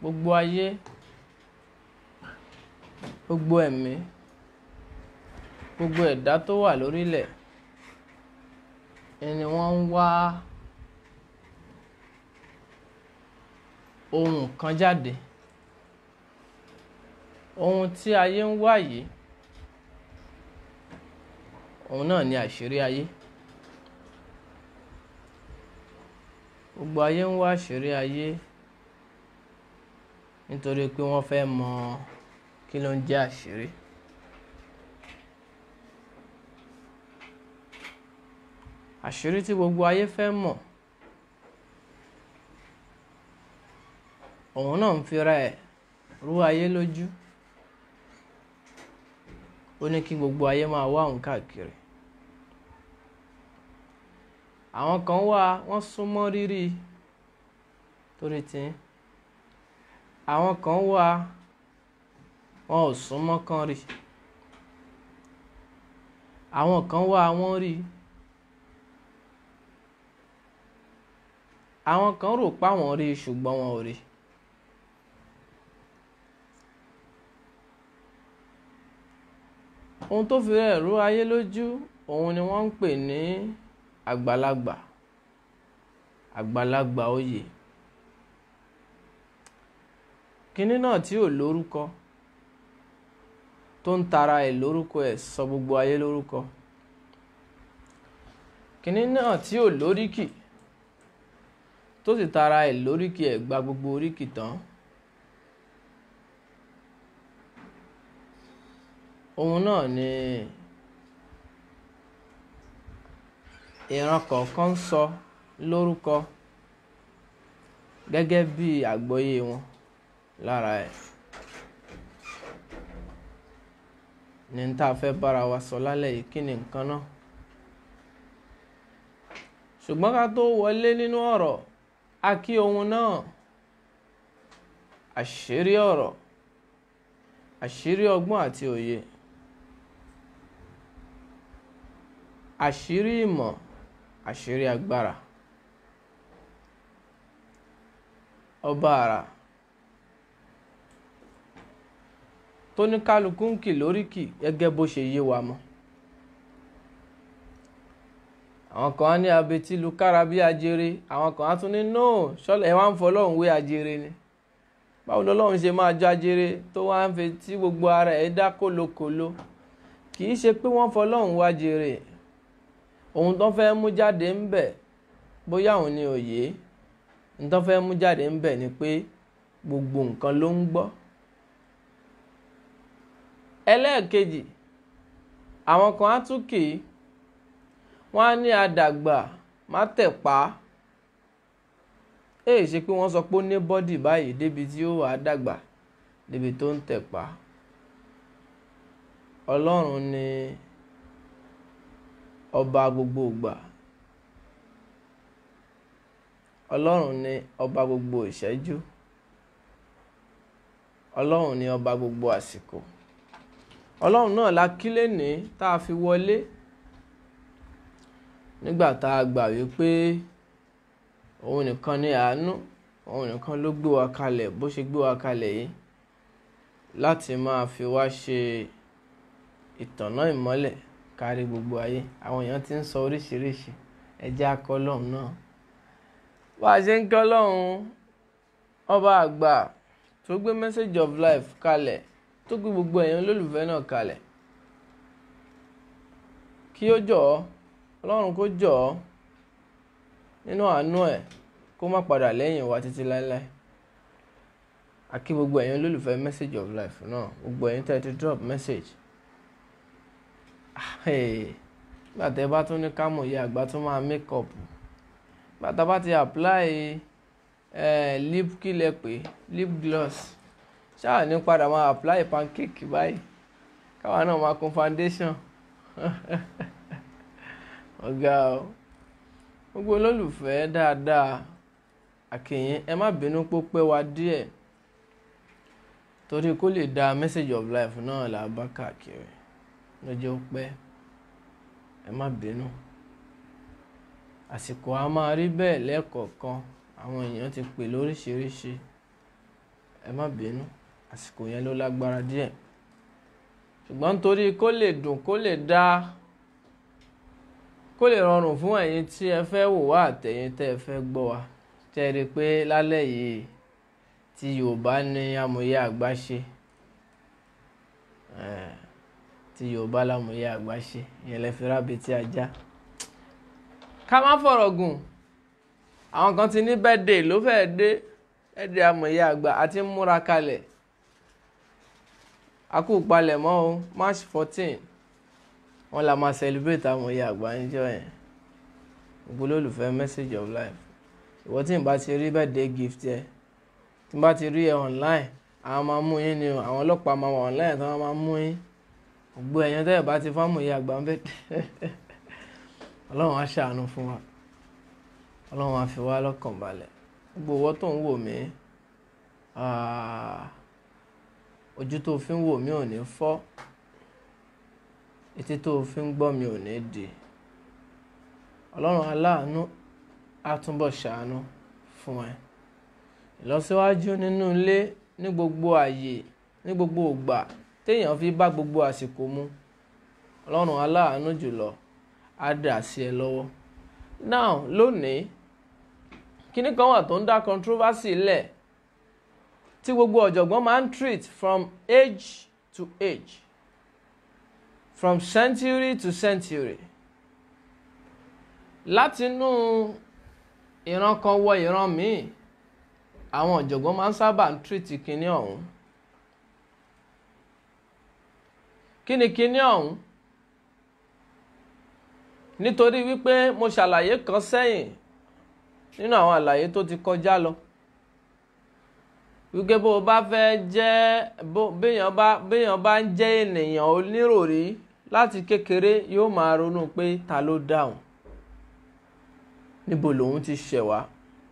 gbogbo ayé gbogbo ẹ̀mí gbogbo ẹ̀dá tó wà lórílẹ̀ ẹni wọ́n ń wá ohun kan jáde ohun tí ayé ń wá yìí òun náà ni àṣírí ayé gbogbo ayé ń wá àṣírí ayé nítorí pé wọ́n fẹ́ mọ kí ló ń jẹ́ àṣírí. àṣírí tí gbogbo ayé fẹ́ mọ̀ òun náà ń fira ẹ̀ rú ayé lójú ó ní kí gbogbo ayé máa wá òun káàkiri àwọn kan wá wọ́n súnmọ́ rírì torí tí àwọn kan wá wọn ò súnmọ́ kán rí àwọn kan wá wọ́n rí àwọn kan rò páwọn rí ṣùgbọ́n wọn ò rí. ohun tó fi rẹ̀ rú ayé lójú òun ni wọ́n ń pè ní àgbàlagbà àgbàlagbà oyè kinní náà tí ò lórúkọ tó ń tara ẹ̀ lórúkọ ẹ̀ sọ gbogbo ayé lórúkọ kinní náà tí ò lóríkì tó sì tara ẹ̀ lóríkì ẹ̀ gba gbogbo oríkì tán. òun náà ni ìran kọ̀ọ̀kan ń sọ lórúkọ gẹ́gẹ́ bí àgbọ́yé wọn lára ẹ̀ ní tá a fẹ́ bára wa sọ lálẹ́ yìí kí ni nǹkan náà ṣùgbọ́n ká tó wọlé nínú ọ̀rọ̀ a kí ohun náà àṣírí ọ̀rọ̀ àṣírí ọgbọ́n àti òye. àṣírí ìmọ̀ àṣírí agbára ọba àrà tó ní kálukú ń kì lóríkì gẹ́gẹ́ bó ṣe yé wa mọ́ àwọn kan á ní abetí lu kára bí ajere àwọn kan á tún ní no ṣọlẹ ẹ wá ń fọlọ́run wé ajere ni báwo lọ́lọ́run ṣe máa jọ ajere tó wá ń fetí gbogbo ara ẹ̀ dá kólókòló kì í ṣe pé wọ́n fọlọ́run wá jere ohun tó fẹ́ mú jáde ń bẹ̀ bóyá òun ni òye ohun tó fẹ́ mú jáde ń bẹ̀ ni pé gbogbo nǹkan ló ń gbọ́. ẹlẹ́ẹ̀kejì àwọn kan á tún kì í wọ́n á ní àdàgbà má tẹ̀pá èyí ṣe pé wọ́n sọ pé ó ní bọ́dì báyìí débi tí ó wà á dàgbà débi tó ń tẹ̀pá ọlọ́run ni ọba gbogbo ìgbà ọlọ́run ni ọba gbogbo ìṣẹ́jú ọlọ́run ni ọba gbogbo àsìkò ọlọ́run náà la kí lẹ́ni tá a fi wọlé nígbà tá a gbà wípé òun nìkan ni àánú òun nìkan ló gbé wa kalẹ̀ bó ṣe gbé wa kalẹ̀ yìí láti máa fi wá ṣe ìtànná ìmọ́lẹ̀ kárí gbogbo ayé àwọn èèyàn ti ń sọ oríṣiríṣi ẹjẹ́ akọ́lọ́hún náà bá a ṣe ń kọ́lọ́hún ọba àgbà tó gbé message of life kalẹ̀ tó gbé gbogbo èèyàn olólùfẹ́ náà kalẹ̀ kí ó jọ̀ ọ́ ọlọ́run kó jọ̀ ọ́ nínú àánú ẹ̀ kó má padà lẹ́yìn wa títí láéláé àkí gbogbo èèyàn olólùfẹ́ message of life náà gbogbo èèyàn tẹ́ ti drop message nígbà tẹ́ bá tún ní kámọ̀ yẹ àgbà tún máa make up bàtà bá ti apply eh, lip kí lẹ pé lip gloss ṣáà ní padà máa apply pancake báyìí káwa náà máa kun foundation ọ̀gá o gbogbo olólùfẹ́ dáadáa àkìyìn ẹ má bínú pé ó pẹ́ wá díẹ̀ torí kó lè da message of life náà là bá káàkiri lọ́jọ́ pẹ́ ẹ má bínú àsìkò a máa rí bẹ́ẹ̀ lẹ́ẹ̀kọ̀ọ̀kan àwọn èèyàn ti pè lóríṣiríṣi ẹ má bínú àsìkò yẹn ló lágbára díẹ̀ ṣùgbọ́n nítorí kó lè dùn kó lè dá kó lè rọrùn fún ẹ̀yin tí ẹ fẹ́ wò wá àtẹ̀yin tẹ́ ẹ fẹ́ gbọ́ wa tẹ́ ẹ rí i pé lálẹ́ yìí tí Yorùbá ní amòye àgbà ṣe tí Yorùbá lámòye àgbà ṣe ìyẹn lẹ fi rábì tí a já ká má fọ̀rọ̀ gùn àwọn kan ti ní bẹ́ẹ̀dẹ̀ ló fẹ́ẹ́ dé ẹ̀dẹ̀ amòye àgbà àti múra kalẹ̀ akú palẹ̀mọ́ o March fourteen wọ́n la máa celebrate amòye àgbà níjọ́ yẹn gbogbo olólùfẹ́ message of life ìwọ tí n bá ti rí birthday gift yẹ tí n bá ti rí ẹ online àwọn máa mú yín ni o àwọn ọlọ́pàá máa wà online tí wọ́n máa mú yín gbogbo ẹ̀yàn tẹ́lẹ̀ bá ti fámòye àgbà ń bẹ̀ ọlọ́run á ṣàánú fún wa ọlọ́run á fi wá lọ́kàn balẹ̀ gbogbo owó tó ń wò mí ojú tó fi ń wò mí ò ní fọ́ etí tó fi ń gbọ́ mi ò ní di ọlọ́run aláàánú á túbọ̀ ṣàánú fún ẹ ìlọsíwájú nínú ilé ní gbogbo àyè ní gbogbo ògbà téèyàn fi bá gbogbo àsìkò mu ọlọ́run aláàánú jùlọ á dà sí ẹ lọ́wọ́ now lónìí kíní kan wà tó ń dá controversy lẹ̀ tí gbogbo ọ̀jọ̀gbọ́n máa ń treat from age to age from century to century látinú ìran kan wọ ìran míì àwọn ọ̀jọ̀gbọ́n máa ń sábà ń treat kíní ọ̀hún kí ni kíní ọ̀hún nítorí wípé mo ṣàlàyé kan sẹ́yìn nínú àwọn àlàyé tó ti kọjá lọ wípé bó o bá fẹ́ jẹ́ béèyàn bá béèyàn bá ń jẹ́ ènìyàn oníròrí láti kékeré yóò máa ronú pé ta ló dáhùn níbo lòun ti ṣẹ̀ wá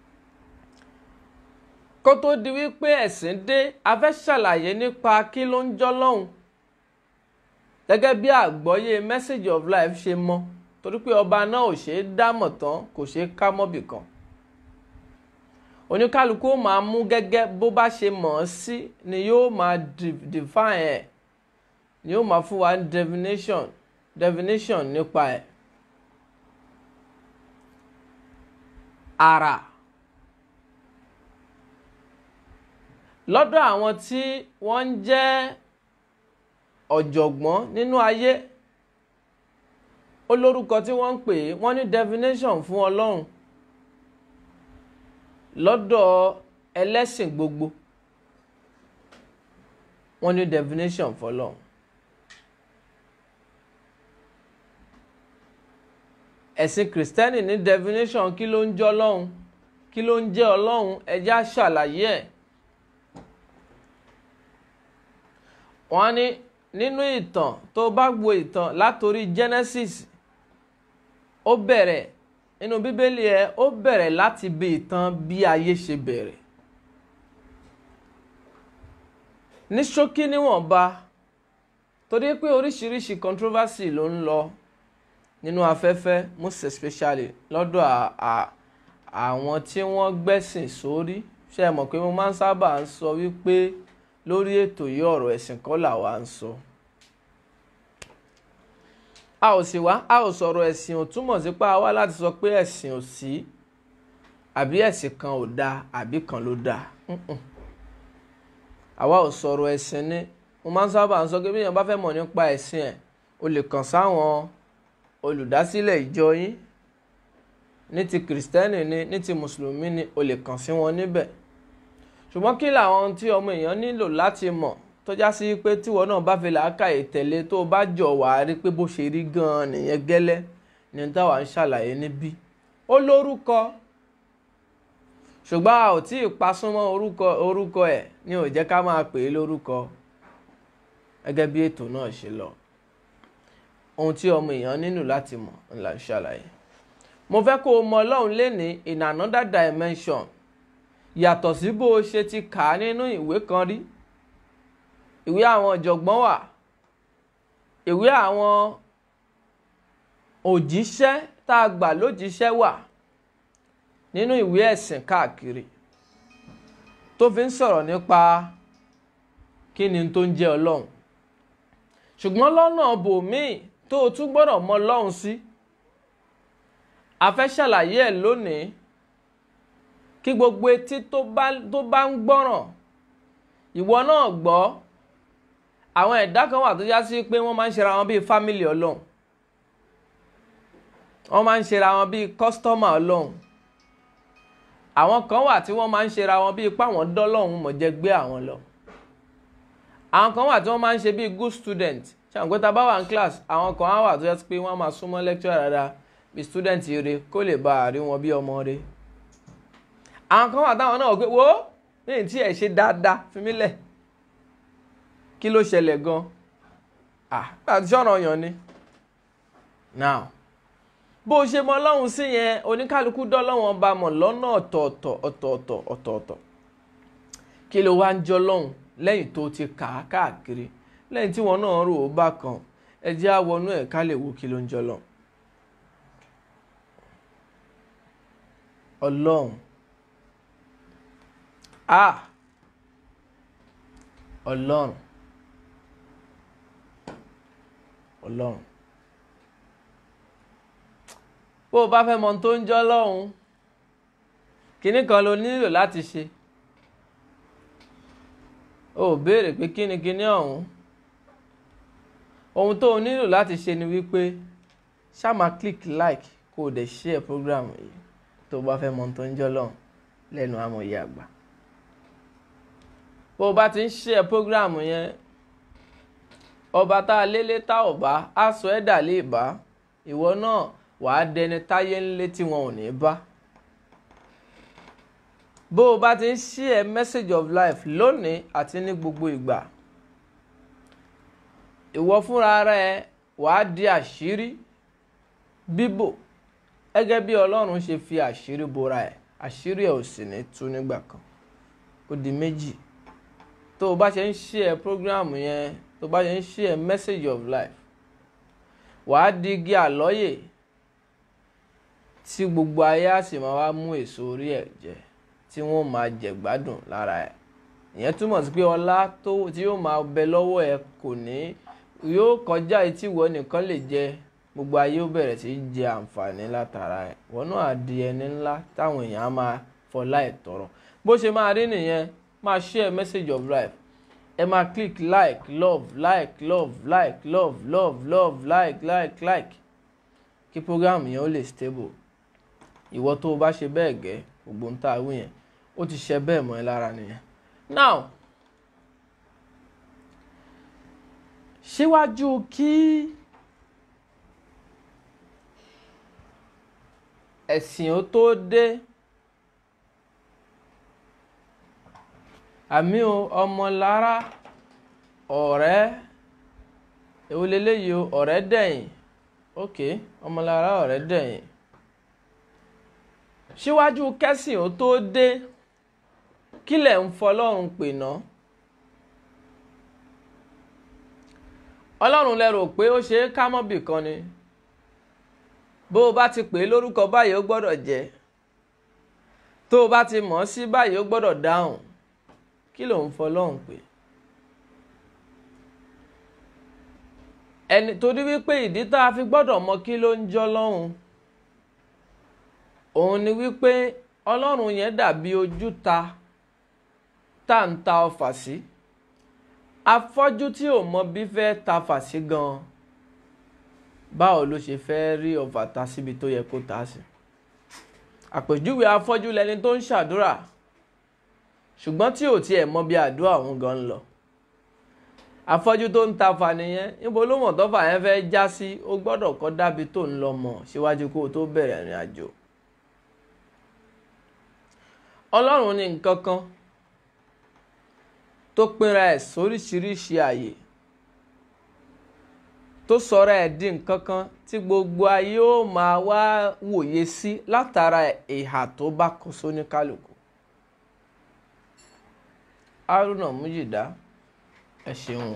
kó tó di wípé ẹ̀sìn dé a fẹ́ ṣàlàyé nípa kí ló ń jọ́ lọ́hùn gẹ́gẹ́ bí àgbọ́yé message of life ṣe mọ́ torí pé ọba náà ò ṣeé dámọ̀ tán kò ṣeé ká mọ́bì kan oníkálukú ó máa mú gẹ́gẹ́ bó bá ṣe mọ̀ ọ́ sí ni yóò máa define ẹ̀ ni yóò máa fún wa definition definition nípa ẹ̀ ara lọ́dọ̀ àwọn tí wọ́n ń jẹ́ ọ̀jọ̀gbọ́n nínú ayé ó lórúkọ tí wọ́n ń pè é wọ́n ní definition fún ọlọ́run lọ́dọ̀ ẹlẹ́sìn gbogbo wọ́n ní definition fọlọ́run ẹ̀sìn kìrìsìtẹ́nì ní definition kí ló ń jẹ́ ọlọ́run kí ló ń jẹ́ ọlọ́run ẹjẹ́ á ṣàlàyé ẹ̀ wọ́n ní nínú ìtàn tó bá gbo ìtàn látòrí Genesis ó bẹ̀rẹ̀ nínú bíbélì ẹ ó bẹ̀rẹ̀ láti bí ìtàn bí ayé ṣe bẹ̀rẹ̀ ní ṣókí níwọ̀nba torí pé oríṣiríṣi controversy ló ń lọ nínú afẹ́fẹ́ most especially lọ́dọ̀ àwọn tí wọ́n gbẹ́sìn sórí ṣe é mọ̀ pé mo máa ń sábà ń sọ wípé lórí ètò yìí ọ̀rọ̀ ẹ̀sìn kọ́ làwa ń sọ a ò sì wá a ò sọ̀rọ̀ ẹ̀sìn ò túmọ̀ sí pé a wá láti sọ pé ẹ̀sìn ò sí àbí ẹ̀sìn kan ò dáa àbí kan ló dáa àwa ò sọ̀rọ̀ ẹ̀sìn ni mo máa ń sábà ń sọ pé bí èèyàn bá fẹ́ mọ̀ nípa ẹ̀sìn ẹ̀ o lè kàn sáwọn olùdásílẹ̀ ìjọ yín ní ti kìrìsìtẹ́nì ni ní ti mùsùlùmí ni o lè kàn sí wọn níbẹ̀ ṣùgbọ́n kí làwọn tí ọmọ èèyàn nílò láti mọ̀ tó já sí pé tíwọ náà bá fi làákàyè tẹ̀lé tó o bá jọ wà á rí pé bó ṣe rí gan-an nìyẹn gẹ́lẹ́ ni táwa ń ṣàlàyé níbí ó lórúkọ ṣùgbọ́n a ò tí ì pasúnmọ́ orúkọ orúkọ ẹ̀ ni ò jẹ́ ká máa pè é lórúkọ gẹ́gẹ́ bí ètò náà ṣe lọ ohun tí ọmọ èèyàn nílò láti mọ̀ ńlá ń ṣàlàyé mo fẹ́ kó o mọ ọlọ́run lénìí in another dimension yàtọ̀ sí bó o ṣe ti kà á nínú ìwé kan rí ìwé àwọn ọ̀jọ̀gbọ́n wà ìwé àwọn òjíṣẹ́ tá a gbà lójíṣẹ́ wà nínú ìwé ẹ̀sìn káàkiri tó fi ń sọ̀rọ̀ nípa kí ni tó ń jẹ́ ọlọ́run ṣùgbọ́n lọ́nà bòmíì tó o tún gbọ́dọ̀ mọ ọlọ́run sí a fẹ́ ṣàlàyé ẹ̀ lónìí kí gbogbo etí tó bá tó bá ń gbọ́ràn ìwọ náà gbọ́ àwọn ẹ̀dá kan wà tó já sí pé wọ́n máa ń ṣera wọn bíi fámìlì ọlọ́run wọ́n máa ń ṣera wọn bíi kọ́sítọ́mà ọlọ́run àwọn kan wà tí wọ́n máa ń ṣera wọn bíi páwọn dọ́lọ́run mọ̀ jẹ́ gbé àwọn lọ àwọn kan wà tí wọ́n máa ń ṣe bíi good student ṣàǹgbé ta bá wà ní class àwọn kan wà tó yẹ pé wọ́n máa súnmọ́ lecturer dáadáa bíi student rere kó lè bá àrí wọn bí ọmọ rẹ̀ àwọn kan wà táwọn náà wò pé wo lẹ́yìn tí ẹ̀ ṣe dáadáa fi mí lẹ̀ kí ló ṣẹlẹ̀ gan ah àti sọ̀rọ̀ yàn ni now bó o ṣe mọ ọlọ́run sí yẹn oníkálukú dọ́lọ́wọ́n bá mọ̀ lọ́nà ọ̀tọ̀ọ̀tọ̀ ọ̀tọ̀ọ̀tọ̀ ọ̀tọ̀ọ̀tọ̀ kí ló wá ń jọ lọ́hùn lẹ́yìn tó ti kà á káàkiri lẹ́yìn tí wọn náà rò ó bá kan ẹ jẹ́ á wọnú ẹ̀ ká lè wo kí ló ń jọ lọ́hùn. ọlọ́run ah ọlọ́run ọlọ́run bó o bá fẹ́ mọ tó ń jọ́ lọ́hùn kinní kan ló nílò láti ṣe o ò béèrè pé kíni kíní ọ̀hún ohun tó o nílò láti ṣe ni wípé ṣá máa click like kó o dẹ̀ share program yìí tó o bá fẹ́ mọ tó ń jọ́ lọ́hùn lẹ́nu amòye àgbà bó o bá ti ń share program yẹn ọba tá a lélẹ̀ tá ò bá á sọ ẹ́ dà lè bá ìwọ náà wàá dẹni táyé ńlé tí wọn ò ní bá bó o bá ti ń share message of life lónìí àti ní gbogbo ìgbà ìwọ fúnra rẹ wàá di àṣírí bíbò gẹ́gẹ́ bí Ọlọ́run ṣe fi àṣírí bora ẹ̀ àṣírí ẹ̀ ò sì ní tú nígbà kan ó di méjì tó o bá ṣe ń share program yẹn tó o bá ṣe ń share message of life wàá di igi àlọ́yè tí gbogbo ayé á sì máa wá mú èso orí ẹ̀ jẹ tí wọ́n máa jẹ gbádùn lára ẹ̀ ìyẹn túmọ̀ sí pé ọlá tó tí yóò máa bẹ lọ́wọ́ ẹ kò ní yóò kọjá etí ìwọ nìkan lè jẹ gbogbo ayé ó bẹ̀rẹ̀ sí í jẹ àǹfààní látara ẹ̀ wọ́n náà di ẹni ńlá táwọn èèyàn á máa fọlá ẹ̀ tọrọ bó ṣe máa rí nìyẹn máa share message of life ẹ máa click like love like love like love love love like like like kí program yẹn ó lè stable ìwọ tó o bá ṣe bẹ́ẹ̀ gẹ́ gbogbo ń tà wí yẹn ó ti ṣe bẹ́ẹ̀ mọ́ ẹ lára nìyẹn. now síwájú kí ẹ̀sìn ó tó dé àmì ọmọlára ọ̀rẹ́ èwo leléyìí o ọ̀rẹ́ dẹ̀yìn ok ọmọlára ọ̀rẹ́ dẹ̀yìn síwájú kẹ́sìn ó tó dé kílẹ̀ ń fọlọ́run pè ná ọlọ́run lẹ́rò pé ó ṣe é ká mọ́bì kan ni bó o bá ti pè é lórúkọ báyìí ó gbọ́dọ̀ jẹ́ tó o bá ti mọ̀ ọ́ sí báyìí ó gbọ́dọ̀ dáhùn kí ló ń fọlọ́run pè ẹni torí wípé ìdí tá a fi gbọ́dọ̀ mọ kí ló ń jọ́ lọ́hùn òun ni wípé ọlọ́run yẹn dàbí ojúta tá à ń ta ọfà sí afọ́jú tí ò mọ bí fẹ́ ta fà sí gan-an báwo ló ṣe fẹ́ rí ọfà ta síbi tó yẹ kó ta sí àpèjúwe afọ́jú lẹni tó ń ṣàdúrà ṣùgbọ́n tí ò tiẹ̀ mọ bí àdúrà òun gan ń lọ afọ́jú tó ń ta fà nìyẹn níbo ló mọ̀ tọ́fà yẹn fẹ́ já sí ó gbọ́dọ̀ kọ́ dábì tó ń lọ mọ̀ síwájú kó o tó bẹ̀rẹ̀ ìrìn àjò ọlọ́run ní nǹkan kan tó pinra ẹ̀ sóríṣiríṣi àyè tó sọ̀rọ̀ ẹ̀ di nǹkan kan tí gbogbo ayé ó máa wá wòye sí látara ìhà tó bá kọ sóníkálùkù Haruna Mujida ẹ ṣeun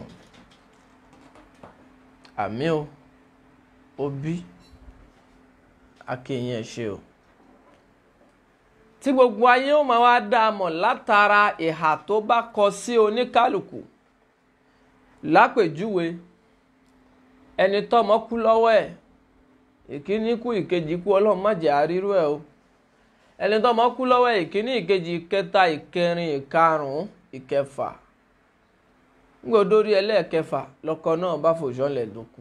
àmì o òbí akéyìn ẹ ṣe o tí gbogbo ayé ó máa wá dá a mọ̀ látara ìhà tó bá kọ sí oníkálukú lápèjúwe ẹni tọ́mọ kú lọ́wọ́ ẹ̀ ìkíní kú ìkejì kú ọlọ́run má jẹ́ àrírú ẹ̀ o ẹni tọ́mọ kú lọ́wọ́ ẹ̀ ìkíní ìkejì ìkẹta ìkẹrin ìkarùn-ún ìkẹfà ngbọdórí ẹlẹ́ẹ̀kẹfà lọ́kọ náà bá fòṣọ́lẹ̀ dùnkù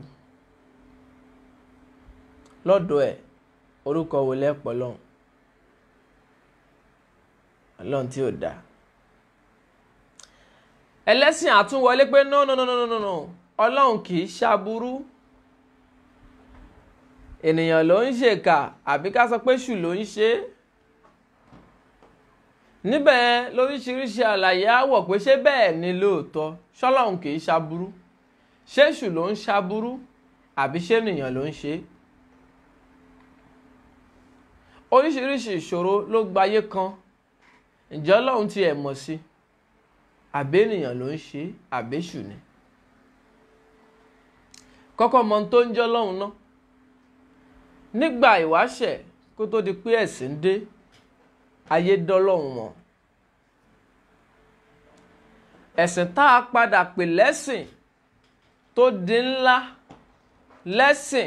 lọ́dọ̀ ẹ̀ orúkọ wo lẹ́pọ̀ lọ́hùn ọlọ́run tí ò dáa ẹlẹ́sìn àtúnwọlé pé no no no no no no ọlọ́run kì í ṣàbúrú ènìyàn ló ń ṣèkà àbí ká sọ pé ṣù ló ń ṣe é níbẹ̀ lóríṣiríṣi àlàyé àwọ̀ pé ṣé bẹ́ẹ̀ ni lóòótọ́ ṣọlọ́run kì í ṣàbúrú ṣé ṣù ló ń ṣàbúrú àbí ṣé ènìyàn ló ń ṣe é oríṣiríṣi ìṣòro ló gbayé kan ǹjẹ́ ọlọ́run ti ẹ̀ mọ̀ sí àbí ènìyàn ló ń ṣe àbẹ́ṣù ni kọ́kọ́ mọ ohun tó ń jẹ́ ọlọ́run náà nígbà ìwáṣẹ̀ kó tó di pé ẹ̀sìn dé ayé dọ́lọ́run mọ̀ ẹ̀sìn tá a padà pè lẹ́sìn tó di ńlá lẹ́sìn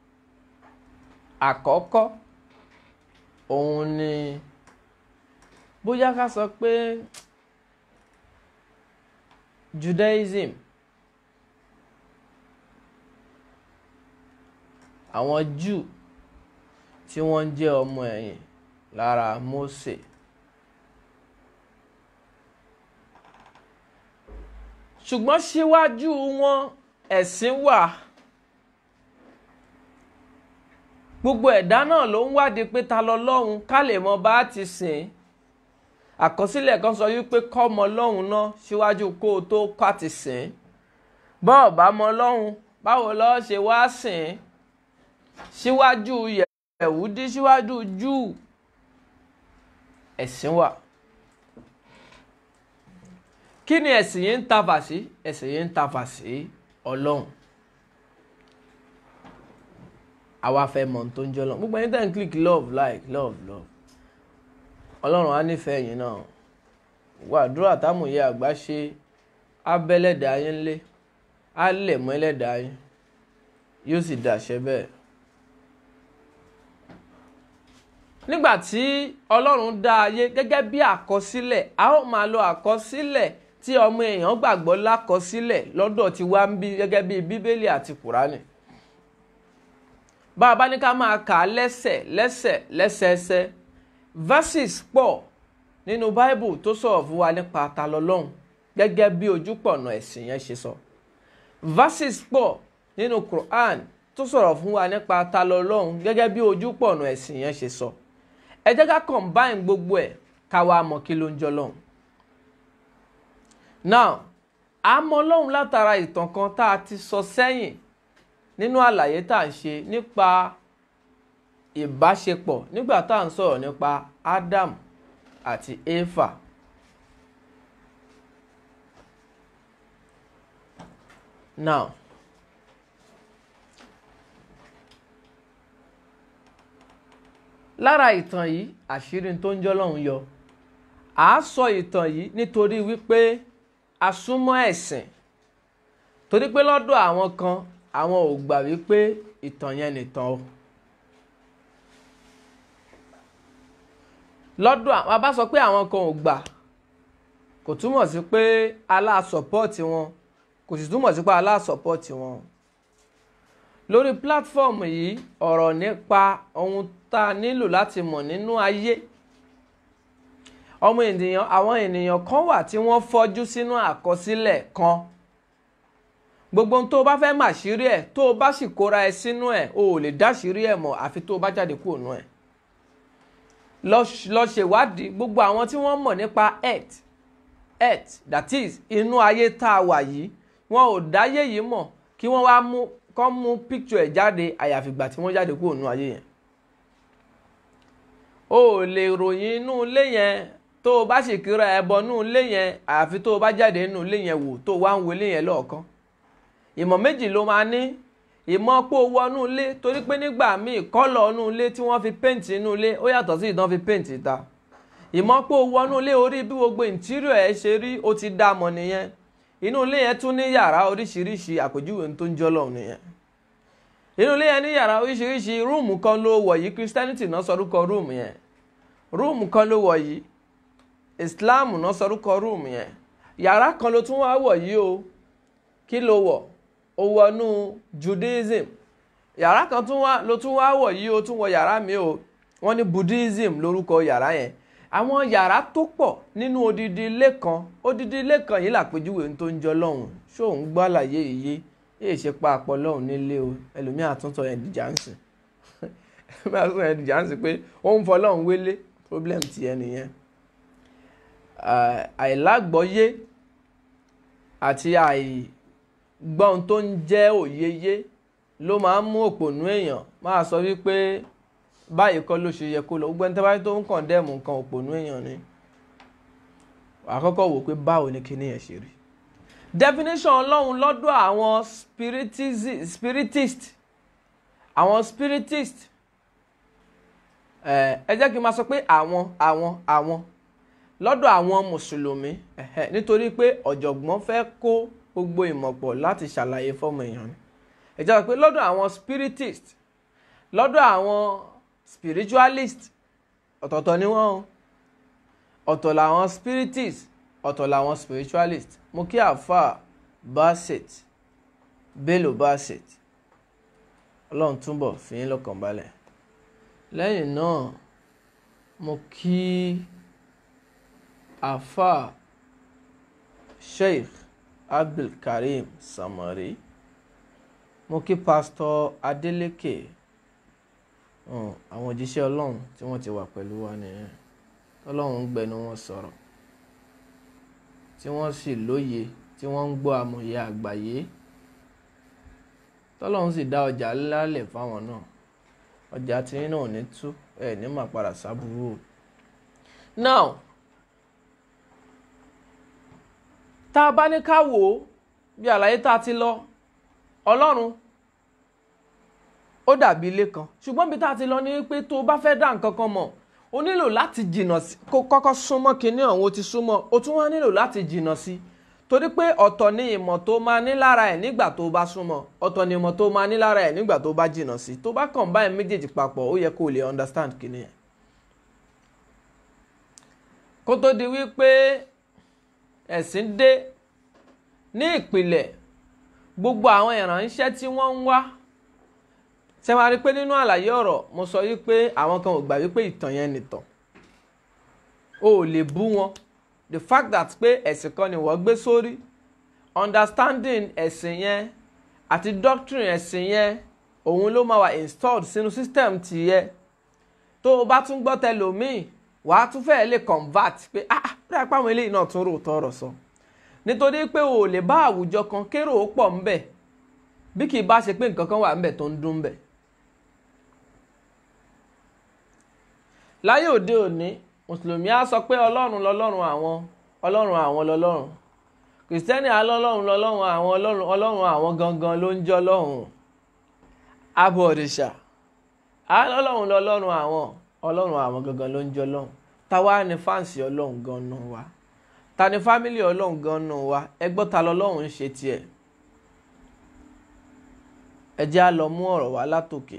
àkọ́kọ́ òun ni bóyá ká sọ pé Judaism àwọn Jew tí wọ́n ń jẹ́ ọmọ ẹ̀yìn lára Mósè ṣùgbọ́n síwájú wọn ẹ̀sìn wà gbogbo ẹ̀dá náà ló ń wádìí pé ta lọ́lọ́run ká lè mọ bá ti sìn àkọsílẹ̀ kan sọ wípé kọ́mọ lọ́hùn náà síwájú kó o tó ká ti sìn bọ́ọ̀ bá mọ lọ́hùn báwo lọ́ọ́ ṣe wá sìn síwájú yẹ̀wúdí síwájú júù ẹ̀sìn wà kí ni ẹ̀sìn yìí ń tafà sí ẹ̀sìn yìí ń tafà sí ọlọ́run àwa fẹ́ mọ̀ tó ń jẹ́ ọlọ́run gbogbo ẹni tẹ́ ń click love like love love ọlọ́run á nífẹ̀ẹ́ yín náà wà àdúrà támùyẹ àgbà ṣe abẹ́lẹ́dàá yín lé á lẹ̀ mọ́ ẹlẹ́dàá yín yóò sì dàṣẹ bẹ́ẹ̀. nígbà tí ọlọ́run dá ayé gẹ́gẹ́ bí àkọsílẹ̀ a ó máa lo àkọsílẹ̀ tí ọmọ èèyàn gbàgbọ́ lákọsílẹ̀ lọ́dọ̀ tí wá ń bí gẹ́gẹ́ bí bíbélì àti kùránì bá a bá ní ká máa kà á lẹ́sẹ̀ lẹ́sẹ̀ lẹ́sẹẹsẹ verses pọ̀ nínú bible tó sọ̀rọ̀ fún wa nípa ta lọ́lọ́run gẹ́gẹ́ bí ojúpọ̀nà ẹ̀sìn yẹn ṣe sọ verses pọ̀ nínú quran tó sọ̀rọ̀ fún wa nípa ta lọ́lọ́run gẹ́gẹ́ bí ojúpọ̀nà ẹ̀sìn yẹn ṣe sọ ẹ jẹ́ ká combine gbogbo ẹ̀ ká wá mọ̀ kí ló ń jọ lọ́hùn. now a mọ̀ lọ́hùn látara ìtàn kan tá a ti sọ sẹ́yìn nínú àlàyé tá à ń ṣe nípa ìbáṣepọ̀ nígbà tá à ń sọ̀rọ̀ nípa Adam àti Éfà. now lára ìtàn yìí àṣírí tó ń jọ́ lọ́hùn yọ à á sọ ìtàn yìí nítorí wípé a súnmọ́ ẹ̀sìn torí pé lọ́dọ̀ àwọn kan àwọn ò gbà wípé ìtàn yẹn nìtàn o lọ́dọ̀ àwọn bá sọ pé àwọn kan ò gbà kò túmọ̀ sí pé aláàsọ̀pọ̀tì wọn kò sì túmọ̀ sí pé aláàsọ̀pọ̀tì wọn lórí pílátífọ̀mù yìí ọ̀rọ̀ nípa ohun tá a nílò láti mọ̀ nínú ayé ọmọ ènìyàn àwọn ènìyàn kan wà tí wọ́n fọ́jú sínú àkọsílẹ̀ kan gbogbo ohun tó o bá fẹ́ màṣírí ẹ̀ tó o bá sì kóra ẹ sínú ẹ̀ o ò lè dáṣírí ẹ̀ mọ̀ àfi tó o bá jáde kúrò nú ẹ̀ lọ ṣèwádìí gbogbo àwọn tí wọ́n mọ̀ nípa earth earth that is inú ayé tá a wà yìí wọn ò dáyé yìí mọ̀ kí wọ́n wá mú kọ́ mú picture ẹ̀ jáde àyàfi ìgbà tí wọ́n jáde kúrò nú ayé yẹn o ò lè ròyìn inú ilé yẹn tó o bá sì kíra ẹbọ inú ilé yẹn àfi tó o bá jáde nínú ilé yẹn wò tó o wá ń wo ilé yẹn lọ́ọ̀kan ìmọ̀ méjì ló máa ní ìmọ̀ pé o wọnú ilé torí pé nígbà míì kọ́lọ̀ inú ilé tí wọ́n fi péǹtì inú ilé ó yàtọ̀ sí ìdán fi péǹtì ìta ìmọ̀ pé o wọnú ilé orí bí gbogbo interior ẹ̀ ṣe rí o ti dá mọ̀ nìyẹn inú ilé yẹn tún ní yàrá oríṣiríṣi àpèjúwe tó ń jọ́lọ̀ nìyẹn inú ilé yẹn ní yàrá oríṣiríṣi rúùmù kan ló wọ̀ yìí christianity náà sọrúkọ rúùmù yẹn rúùmù kan ló wọ̀ yìí islam náà sọrúkọ rúùmù yẹn yàrá kan ló tún wá wọ̀ yìí o kí ló wọ̀ o wọnú judaism yàrá kan tún wá ló tún wá wọ̀ yìí o tún wọ yàrá mi o wọ́n ní buddhism lórúkọ yàrá yẹn àwọn yàrá tó pọ̀ nínú odidi ilé kan odidi ilé kan yìí làpèjúwe tó ń jọ lọ́hùn ṣóun gbọ́ àlàyé yìí yéè ṣe pa àpọ̀ lọ́hùn nílé o ẹlòmíì àtúntọ̀ ẹ̀ dìjà ń sìn ẹlòmíì àtúntọ̀ ẹ̀ dìjà ń sìn pé ó ń fọ lọ́hùn wélé problem ti ẹ nìyẹn àìlágbọ́yé àti àìgbọ́n tó ń jẹ́ òyeyé ló máa ń mú òpònú èèyàn máa sọ wípé báyìí kọ́ ló ṣe yẹ kó lọ gbogbo ẹni tó bá tó ń kàn dẹ́mu nǹkan òpònú èèyàn ni àkọ́kọ́ wò pé báwo ni kíní yẹn ṣe rí definition ọlọ́run lọ́dọ̀ àwọn spiritist àwọn spiritist ẹ jẹ́ kí n máa sọ pé àwọn àwọn àwọn lọ́dọ̀ àwọn mùsùlùmí nítorí pé ọ̀jọ̀gbọ́n fẹ́ kó gbogbo ìmọ̀ pọ̀ láti ṣàlàyé fọ́mọ èèyàn ni ẹ jẹ́ pé lọ́dọ̀ àwọn spiritist lọ́dọ̀ àwọn spiritualist ọ̀tọ̀ọ̀tọ̀ ni wọ́n o ọ̀tọ̀ làwọn spiritist ọ̀tọ̀ làwọn spiritualist mo kí àáfà Bassett Bello Bassett ọlọ́run túnbọ̀ fi yín lọ́kàn balẹ̀ lẹ́yìn náà mo kí àáfà Sheikh Abdulkareem Samari mo kí pásítọ̀ Adeleke àwọn òjíṣẹ́ ọlọ́run tí wọ́n ti wà pẹ̀lú wa nìyẹn ọlọ́run ń gbẹnu wọn sọ̀rọ̀ tí wọ́n sì lóye tí wọ́n ń gbọ́ àmọ̀ye àgbáyé tọ́lọ́run sì dá ọjà lálẹ̀ fáwọn náà ọjà tí náà ò ní tú ẹ̀ ní mà padà sábúrú o. now tá a bá ní ká wò ó bí àlàyé tá a ti lọ ọlọ́run ó dàbí ilé kan ṣùgbọ́n bí tá a ti lọ ní pé tó o bá fẹ́ dá nǹkan kan mọ̀ o nílò láti jìnnà sí kó kọ́kọ́ súnmọ́ kinní ọ̀hún o ti súnmọ́ o tún wá nílò láti jìnnà sí torí pé ọ̀tọ̀ ni ìmọ̀ tó máa ní lára ẹ̀ nígbà tó bá súnmọ́ ọ̀tọ̀ ni ìmọ̀ tó máa ní lára ẹ̀ nígbà tó bá jìnnà sí tó bá kàn báyìí méjèèjì papọ̀ ó yẹ kó o lè understand kinní yẹn. kó tó di wípé ẹ̀sìn dé ní ìpìlẹ̀ gbogbo àwọn ìránṣẹ́ tí wọ́n ń wá ṣe máa rí pé nínú àlàyé ọ̀rọ̀ mo sọ wípé àwọn kan ò gbà wípé ìtàn yẹn nìtàn o ò lè bú wọn the fact that pé ẹ̀sìn kan ni wọ́n gbé sórí understanding ẹ̀sìn yẹn àti doctrine ẹ̀sìn yẹn òun ló máa wà installed sínú system tìyẹ tó o bá tún gbọ́ tẹlòmíì wàá tún fẹ́ẹ́ lè convert pé ah bí apá àwọn eléyìí náà tún rò tọrọ sọ nítorí pé o ò lè bá àwùjọ kan kérò ó pọ̀ ńbẹ̀ bí kì í bá ṣe pé nǹkan kan wà ńbẹ̀ tó ń dún ńbẹ̀. láyé òde òní mùsùlùmí á sọ pé ọlọ́run lọ́lọ́run àwọn ọlọ́run àwọn lọ́lọ́run kìrìsìtẹ́nì á lọ́lọ́run lọ́lọ́run àwọn ọlọ́run ọlọ́run àwọn gangan ló ń jọ́ lọ́hùn abọ̀ òrìṣà á lọ́lọ́run lọ́lọ́run àwọn ọlọ́run àwọn gangan ló ń jọ́ lọ́hùn táwa ni fáǹsì ọlọ́run gan-an wa ta ni fámìlì ọlọ́run gan-an wa ẹgbọ́n ta lọ́lọ́run ń ṣe tiẹ̀ ẹ jẹ́ á lọ mú ọ̀rọ̀ wá látòkè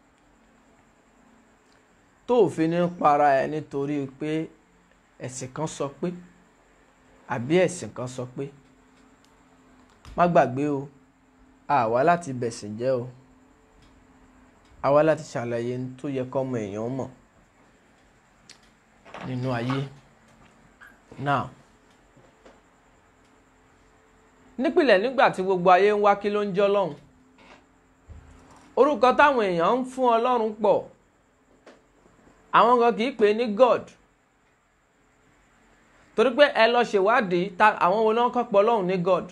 tó òfin ní para ẹ nítorí pé ẹ̀sìn kan sọ pé àbí ẹ̀sìn kan sọ pé má gbàgbé o àwa láti bẹ̀sìn jẹ́ o àwa láti ṣàlàyé tó yẹ kọ́mọ èèyàn mọ̀ nínú ayé now nípìnlẹ̀ nígbà tí gbogbo ayé ń wá kí ló ń jọ́ lọ́hùn orúkọ táwọn èèyàn ń fún ọlọ́run pọ̀ àwọn kan kì í pè ní god torí pé ẹ lọ ṣèwádìí ta àwọn wo náà kọ́ pọ̀ ọlọ́run ní god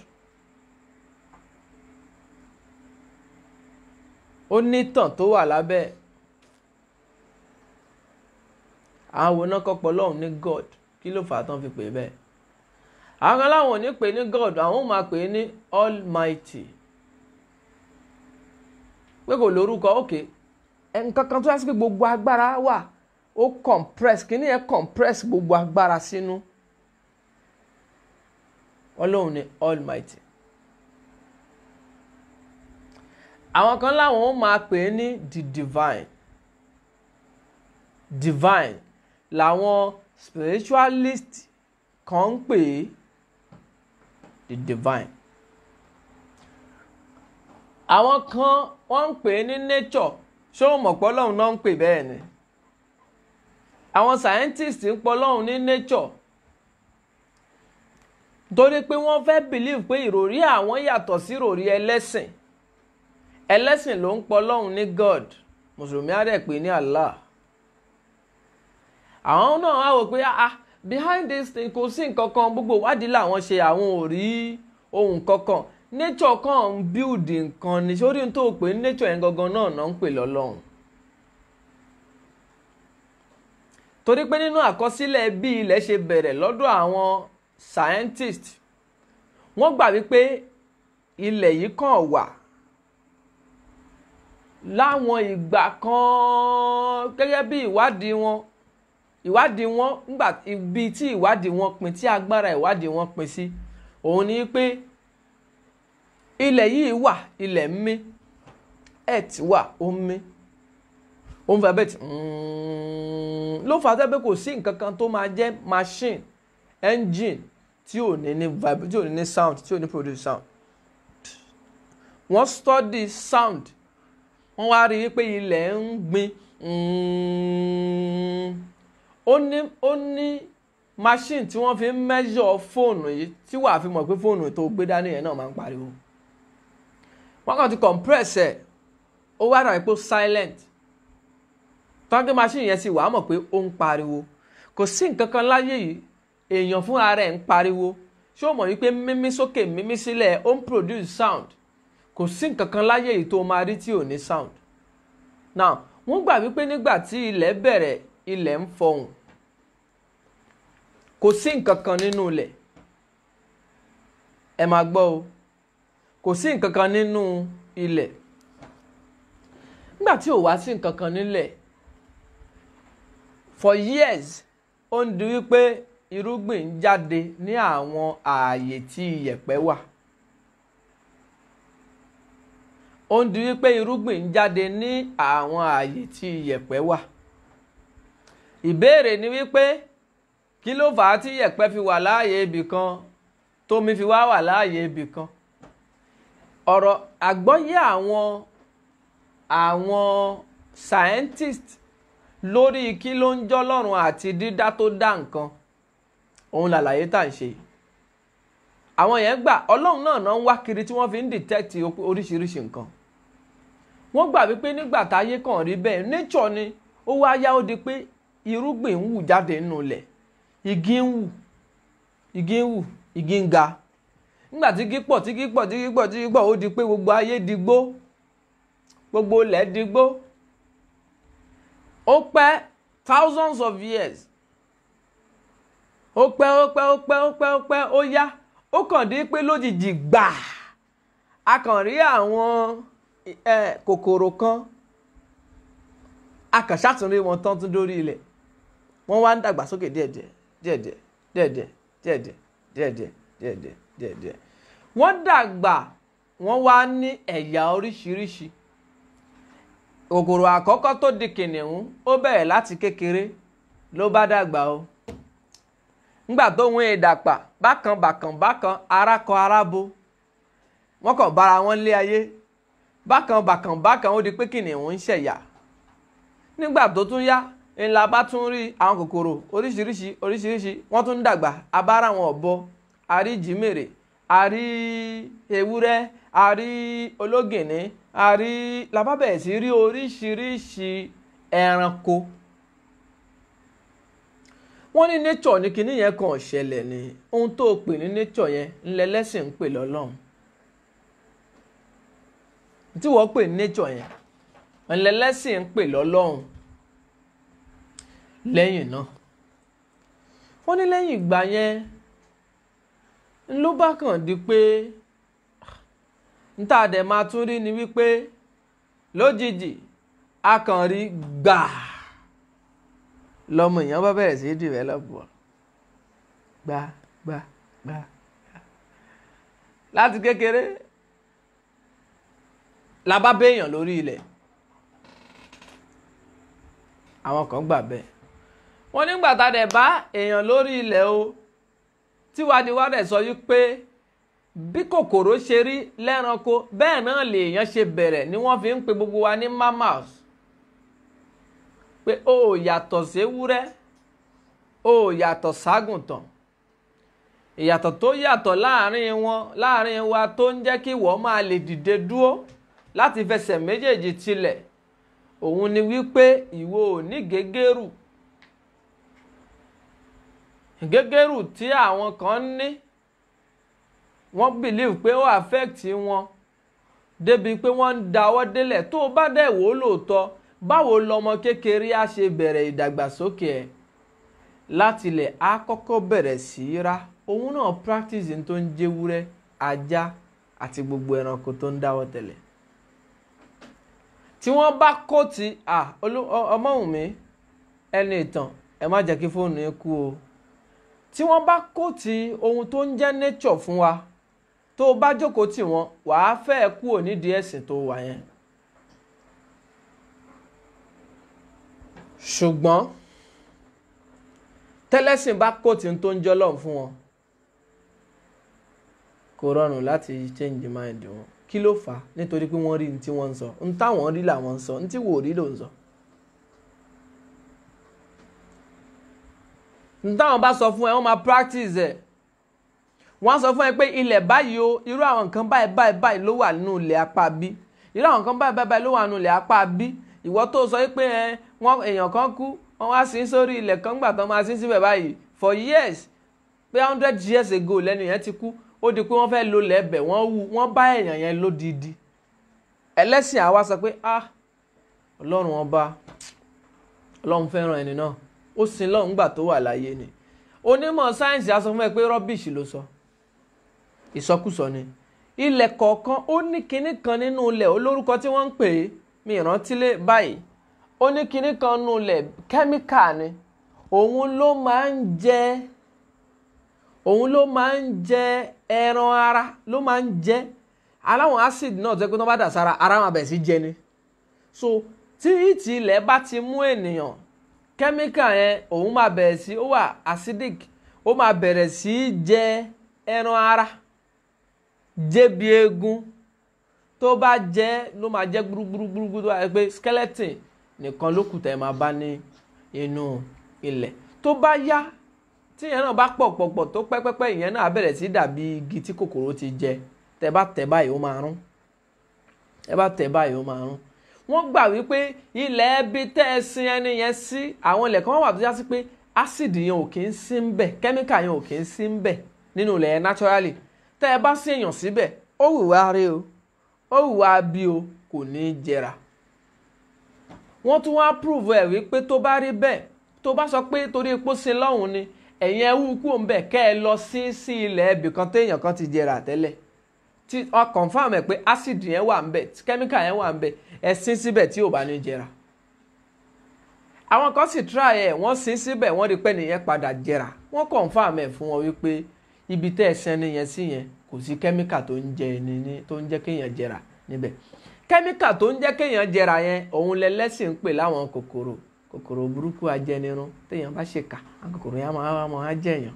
ó ní tàn tó wà lábẹ́ àwọn wo náà kọ́ pọ̀ ọlọ́run ní god kí ló fà á tán fi pè é bẹ́ẹ̀ àwọn kan láwọn ò ní pè ní god àwọn ò máa pè é ní almighty pé kò lórúkọ òkè nǹkan kan tó yẹ sí pé gbogbo agbára wà ó compress kíní yẹn compress gbogbo agbára sínú ọlọ́run ni almighty àwọn kan láwọn ó máa pè é ní the divine divine làwọn spiritualist kan ń pè é the divine àwọn kan wọ́n ń pè é ní nature ṣé o mọ̀ pé ọlọ́run náà ń pè bẹ́ẹ̀ ni àwọn scientist ń pọ̀ ọlọ́run ní nature torí pé wọ́n fẹ́ believe pé ìròrí àwọn yàtọ̀ sí ìròrí ẹlẹ́sìn ẹlẹ́sìn ló ń pọ̀ ọlọ́run ní God mùsùlùmí á dẹ̀ pè ní Allah àwọn náà wá wò pé ah behind this thing kò sí nǹkan kan gbogbo ìwádìí làwọn ṣe àwọn ò rí ohun kankan nature kan ń build nǹkan ní sórí tó pè ní nature yẹn gangan náà náà ń pè lọ́lọ́run torí pé nínú àkọsílẹ̀ bí ilẹ̀ ṣe bẹ̀rẹ̀ lọ́dọ̀ àwọn scientist wọ́n gbà wípé ilẹ̀ yìí kàn wà láwọn ìgbà kan gẹ́gẹ́ bí ìwádìí wọn ìwádìí wọn nígbà ibi tí ìwádìí wọn pin tí agbára ìwádìí wọn pin sí òun ni pé ilẹ̀ yìí wà ilẹ̀ ń mí earth wà ó ń mí ó ń fẹ́ bẹ́ẹ̀ tí ló fà á sẹ́ pé kò sí nǹkan kan tó máa jẹ́ machine engine tí ò ní ní vibe tí ò ní ní sound tí ò ní produce sound wọ́n study sound wọ́n wá rí i pé ilẹ̀ ń gbin ó ní ó ní machine tí wọ́n fi ń measure fóònù yìí tí wàá fi mọ̀ pé fóònù tó gbé dání yẹn náà máa ń pariwo wọ́n kàn ti compress ẹ̀ ó wá dàbí pé silent tọ́jú machine yẹn sì wàá mọ̀ pé ó ń pariwo kò sí nǹkan kan láyé yìí èèyàn fúnra rẹ̀ ń pariwo ṣé o mọ̀ wípé mímí sókè mímí sílẹ̀ ó ń produce sound kò sí nǹkan kan láyé yìí tó máa rí tí ò ní sound now wọ́n gbà wípé nígbà tí ilẹ̀ bẹ̀rẹ̀ ilẹ̀ ń fọhùn kò sí nǹkan kan nínú ilẹ̀ ẹ máa gbọ́ o kò sí nǹkan kan nínú ilẹ̀ nígbà tí ò wá sí nǹkan kan nílẹ̀ for years ó ń di wípé irúgbìn ń jáde ní àwọn ààyè tí iyẹ̀pẹ̀ wà ó ń di wípé irúgbìn ń jáde ní àwọn ààyè tí iyẹ̀pẹ̀ wà ìbéèrè ni wípé kí ló fà á tí iyẹ̀pẹ̀ fi wà láàyè ibì kan tómi fi wá wà láàyè ibì kan ọ̀rọ̀ àgbọ́yé àwọn àwọn scientist lórí kí ló ń jọ́ lọ́rùn àti dídá tó dá nǹkan òun làlàyé tá à ń ṣe àwọn yẹn gbà ọlọ́run náà náà ń wá kiri tí wọ́n fi ń detect oríṣiríṣi nǹkan wọ́n gbà wípé nígbà táyé kàn rí bẹ́ẹ̀ nature ni ó wá yá ó di pé irúgbìn ń wù jáde nínú ilẹ̀ igi ń wù igi ń wù igi ń ga nígbà tí igi pọ̀ tí igi pọ̀ tí igi pọ̀ tí igi pọ̀ ó di pé gbogbo ayé di gbó gbogbo ilẹ̀ di gbó ó pẹ́ thousands of years ó pẹ́ ó pẹ́ ó pẹ́ ó pẹ́ ó pẹ́ ó yá ó kàn dé pé lójijì gbà a kàn rí àwọn kòkòrò kan a kàn ṣàtúnrí wọn tán tún dórí ilẹ̀ wọ́n wá ń dàgbà sókè díẹ̀díẹ̀ díẹ̀díẹ̀ díẹ̀díẹ̀ díẹ̀díẹ̀ díẹ̀díẹ̀ díẹ̀díẹ̀ díẹ̀díẹ̀ wọ́n dàgbà wọ́n wá ní ẹ̀yà oríṣiríṣi kòkòrò àkọ́kọ́ tó di kìnìún ó bẹ̀rẹ̀ láti kékeré ló bá dàgbà o ńgbà tó ń ìdàpà bákan bákan bákan ara kọ ara bo wọ́n kàn bára wọn lé ayé bákan bákan bákan ó di pé kìnìún ń ṣẹ̀yà nígbà tó tún yá ńlá bá tún rí àwọn kòkòrò oríṣiríṣi oríṣiríṣi wọ́n tún dàgbà abára wọn ọ̀bọ àrí jìmèrè àrí ewúrẹ́ àrí ológìnní àrí làbábẹ̀ sí rí oríṣiríṣi ẹranko wọ́n ní nature ní kinní yẹn kàn ṣẹlẹ̀ ni ohun tó pè ní nature yẹn ńlẹ̀ lẹ́sìn ń pè lọ́lọ́run tí wọ́n pè ní nature yẹn ńlẹ̀ lẹ́sìn ń pè lọ́lọ́run lẹ́yìn náà wọ́n ní lẹ́yìn ìgbà yẹn ló bá kàn di pé níta dẹ̀ máa tún rí ni wípé lójijì a kàn rí gbàá lọmọ èèyàn bá bẹ̀rẹ̀ sí í develop wọ̀ gbá gbá gbá láti kékeré la bá béèyàn lórí ilẹ̀ àwọn kan gbà bẹ́ẹ̀ wọ́n nígbà tá a dẹ̀ bá èèyàn lórí ilẹ̀ o tíwádìí dẹ̀ sọ yí pé bí kòkòrò ṣe rí lẹ́ranko bẹ́ẹ̀ náà lèèyàn ṣe bẹ̀rẹ̀ ni wọ́n fi ń pe gbogbo wa ní mammals pé o ò yàtọ̀ séwúrẹ́ o ò yàtọ̀ ságùntàn ìyàtọ̀ tó yàtọ̀ láàrin wọn láàrin wa tó ń jẹ́ kí wọ́n máa lè dìde dúró láti fẹsẹ̀ méjèèjì tilẹ̀ òun ni wípé ìwọ ò ní gégérù gégérù tí àwọn kan ní wọ́n believe pé ó affect wọn débi pé wọ́n ń dáwọ́ délẹ̀ tó o bá dẹ̀ wò ó lóòótọ́ báwo lọmọ kékeré á ṣe bẹ̀rẹ̀ ìdàgbàsókè ẹ̀ láti ilẹ̀ á kọ́kọ́ bẹ̀rẹ̀ sí í rá òun náà practice tó ń jẹ́wúrẹ́ ajá àti gbogbo ẹranko tó ń dáwọ́ tẹ̀lẹ̀ tí wọ́n bá kóòtì ọmọwùnmí ẹni ìtàn ẹ má jẹ́ kí fóònù yẹn kú o tí wọ́n bá kóòtì ohun tó ń jẹ́ nature fún wa tó o bá jókòó tì wọ́n wàá fẹ́ kú ò nídìí ẹ̀sìn tó wà yẹn. ṣùgbọ́n tẹ́lẹ̀sìn bá kóòtì tó ń jọ́ lọ́hùn fún wọn kò rọrùn láti change mind wọn kí ló fà á nítorí pé wọ́n rí ní tí wọ́n ń sọ ní táwọn rí làwọn ń sọ ní tí wò rí ló ń sọ. ní táwọn bá sọ fún ẹ wọ́n máa practice ẹ̀ wọ́n á sọ fún ẹ pé ilẹ̀ báyìí o irú àwọn nǹkan báyìí báyìí báyìí ló wà nínú ilẹ̀ apá bí irú àwọn nǹkan báyìí báyìí ló wà nínú ilẹ̀ apá bí ìwọ tó sọ pé ẹ wọ́n èèyàn kan kú wọ́n wá sí sórí ilẹ̀ kan gbà tán máa sí síbẹ̀ báyìí for years pé hundred years ago lẹ́nu yẹn ti kú ó di pé wọ́n fẹ́ lo lẹ́bẹ̀ wọ́n wú wọ́n bá èèyàn yẹn lódìdí ẹlẹ́sìn àwa sọ pé ah ọlọ́run ọba ọlọ́run fẹ́ràn ẹni náà ó sin lọ́run gbà tó wà láyé ni onímọ̀ sáyẹ́ǹsì á sọ fún ẹ pé rọ́bìṣì ló sọ ìsọkúsọ ni ilẹ̀ kọ̀ọ̀kan ó ní kinní kan nínú ilẹ̀ olórúkọ tí wọ́n ń pè é mi ìrántí lé báyìí ó ní kinní kan nínú ilẹ̀ kẹ́míkà ni òun ló máa ń jẹ́ òun ló máa ń jẹ ẹran ara ló máa ń jẹ aláwọn acid náà tó yẹ pé tó bá dà sára ara máa bẹ̀ sí jẹ ni so tí ìtì ilẹ̀ bá ti mú ènìyàn kẹ́míkà yẹn òun máa bẹ̀rẹ̀ sí ó wà acidic ó máa bẹ̀rẹ̀ sí jẹ ẹran ara jẹbi eegun tó bá jẹ ló máa jẹ gbúrúgbúrúgbúrú tó wà pé skeleton nìkan ló kù tẹ̀ máa bá ní inú ilẹ̀ tó bá yá tí ìyẹn náà bá pọ̀ pọ̀ pọ̀ tó pẹ́pẹ́pẹ́ ìyẹn náà bẹ̀rẹ̀ sí dàbí igi tí kòkòrò ti jẹ tẹ bá tẹ̀ báyìí ó máa rún ẹ bá tẹ̀ báyìí ó máa rún wọ́n gbà wípé ilẹ̀ ẹbí tẹ́ ẹ sin ẹni yẹn sí àwọn ilẹ̀ kan wà tó já sí pé ásìdì yẹn ò kì í sí ń bẹ̀ kẹ́míkà yẹn ò kì í sí ń bẹ̀ nínú ilẹ̀ yẹn naturally tẹ́ ẹ bá sí èèyàn síbẹ̀ ó wùwá rí o ó wùwá bí o kò ní í jẹrà wọ́n tún wá prove ẹ̀ wípé tó bá rí bẹ́ẹ̀ tó bá sọ pé torí epo sin lọ́hùn ni ẹ̀yin ẹ wú kú òun bẹ̀ kẹ́ ẹ lọ sí sí ilẹ̀ ẹbì kan téèyàn kan ti jẹrà tẹ́lẹ̀ tí ọ confam ẹ̀ pé acid yẹn wà ń bẹ̀ chemical yẹn wà ń bẹ̀ ẹ sin síbẹ̀ tí ò bá ní jẹrà àwọn kan sì try ẹ̀ wọ́n sin síbẹ̀ wọ́n rí pé nìyẹn padà jẹrà wọ́n confam ẹ̀ fún wọn wípé ibi tẹ́ ẹ sẹ́ni yẹn sí yẹn kò sí chemical tó ń jẹ ní tó ń jẹ́ kéèyàn jẹrà níbẹ̀ chemical tó ń jẹ́ kéèyàn jẹrà yẹn òun lẹ́lẹ́sìn ń pè láwọn kòkòrò kòkòrò burúkú ajẹnirun téèyàn bá ṣèkà àwọn kòkòrò yẹn máa wá máa jẹyàn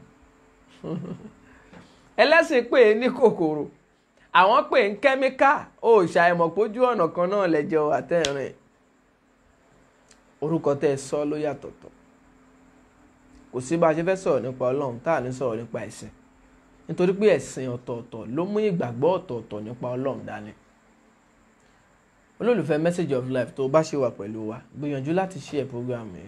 ẹlẹ́sìn pè é ní kòkòrò àwọn pè ń kẹ́míkà ó ṣàìmọ̀ pójú ọ̀nà kan náà lẹ́jọ́ àtẹ̀rìn orúkọ tẹ́ ẹ sọ ló yàtọ̀tọ̀ kò sí bá a ṣe fẹ́ sọ̀rọ̀ nípa ọlọ́run tá à ní sọ̀rọ̀ nípa ẹ̀sìn nítorí pé ẹ̀sìn ọ̀tọ̀ọ̀tọ̀ ló mú ìgbàgbọ́ ọ̀tọ̀ọ̀tọ̀ nípa ọlọ́run dání olólùfẹ́ message of life tó o bá ṣe wà pẹ̀lú wa gbìyànjú láti share program yẹn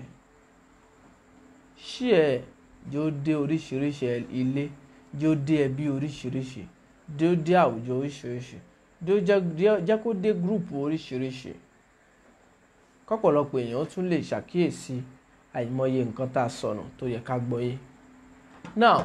share jẹ́ ó dé oríṣiríṣi ilé jẹ́ ó dé ẹbí oríṣiríṣi jẹ́ ó dé àwùjọ oríṣiríṣi jẹ́ kó dé group oríṣiríṣi kọ́pọ̀lọpọ̀ èèyàn tún lè ṣàkíyèsí àìmọye nǹkan tá a sọnù tó yẹ ká gbọ́yé now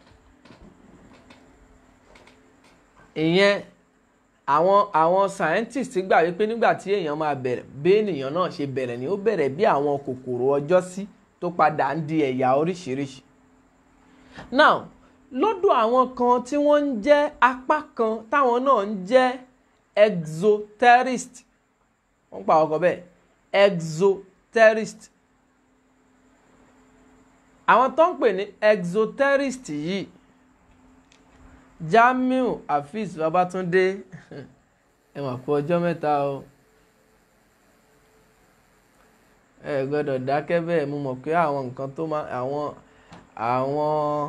ìyẹn àwọn àwọn scientist gbà wípé nígbà tí èèyàn máa bẹ̀rẹ̀ bí ènìyàn náà ṣe bẹ̀rẹ̀ ni ó bẹ̀rẹ̀ bí àwọn kòkòrò ọjọ́ sí tó tó padà ń di ẹ̀yà oríṣiríṣi now lọ́dọ̀ àwọn kan tí wọ́n ń jẹ́ apá kan táwọn náà ń jẹ́ exoterist wọ́n pa ọkọ̀ bẹ́ẹ̀ exoterist àwọn tó ń pè ní exoterist yìí Jamiu Afeez Babatunde ẹ mà kú ọjọ́ mẹ́ta o ẹ gbọ́dọ̀ dákẹ́ bẹ́ẹ̀ mo mọ̀ pé àwọn nǹkan tó máa àwọn àwọn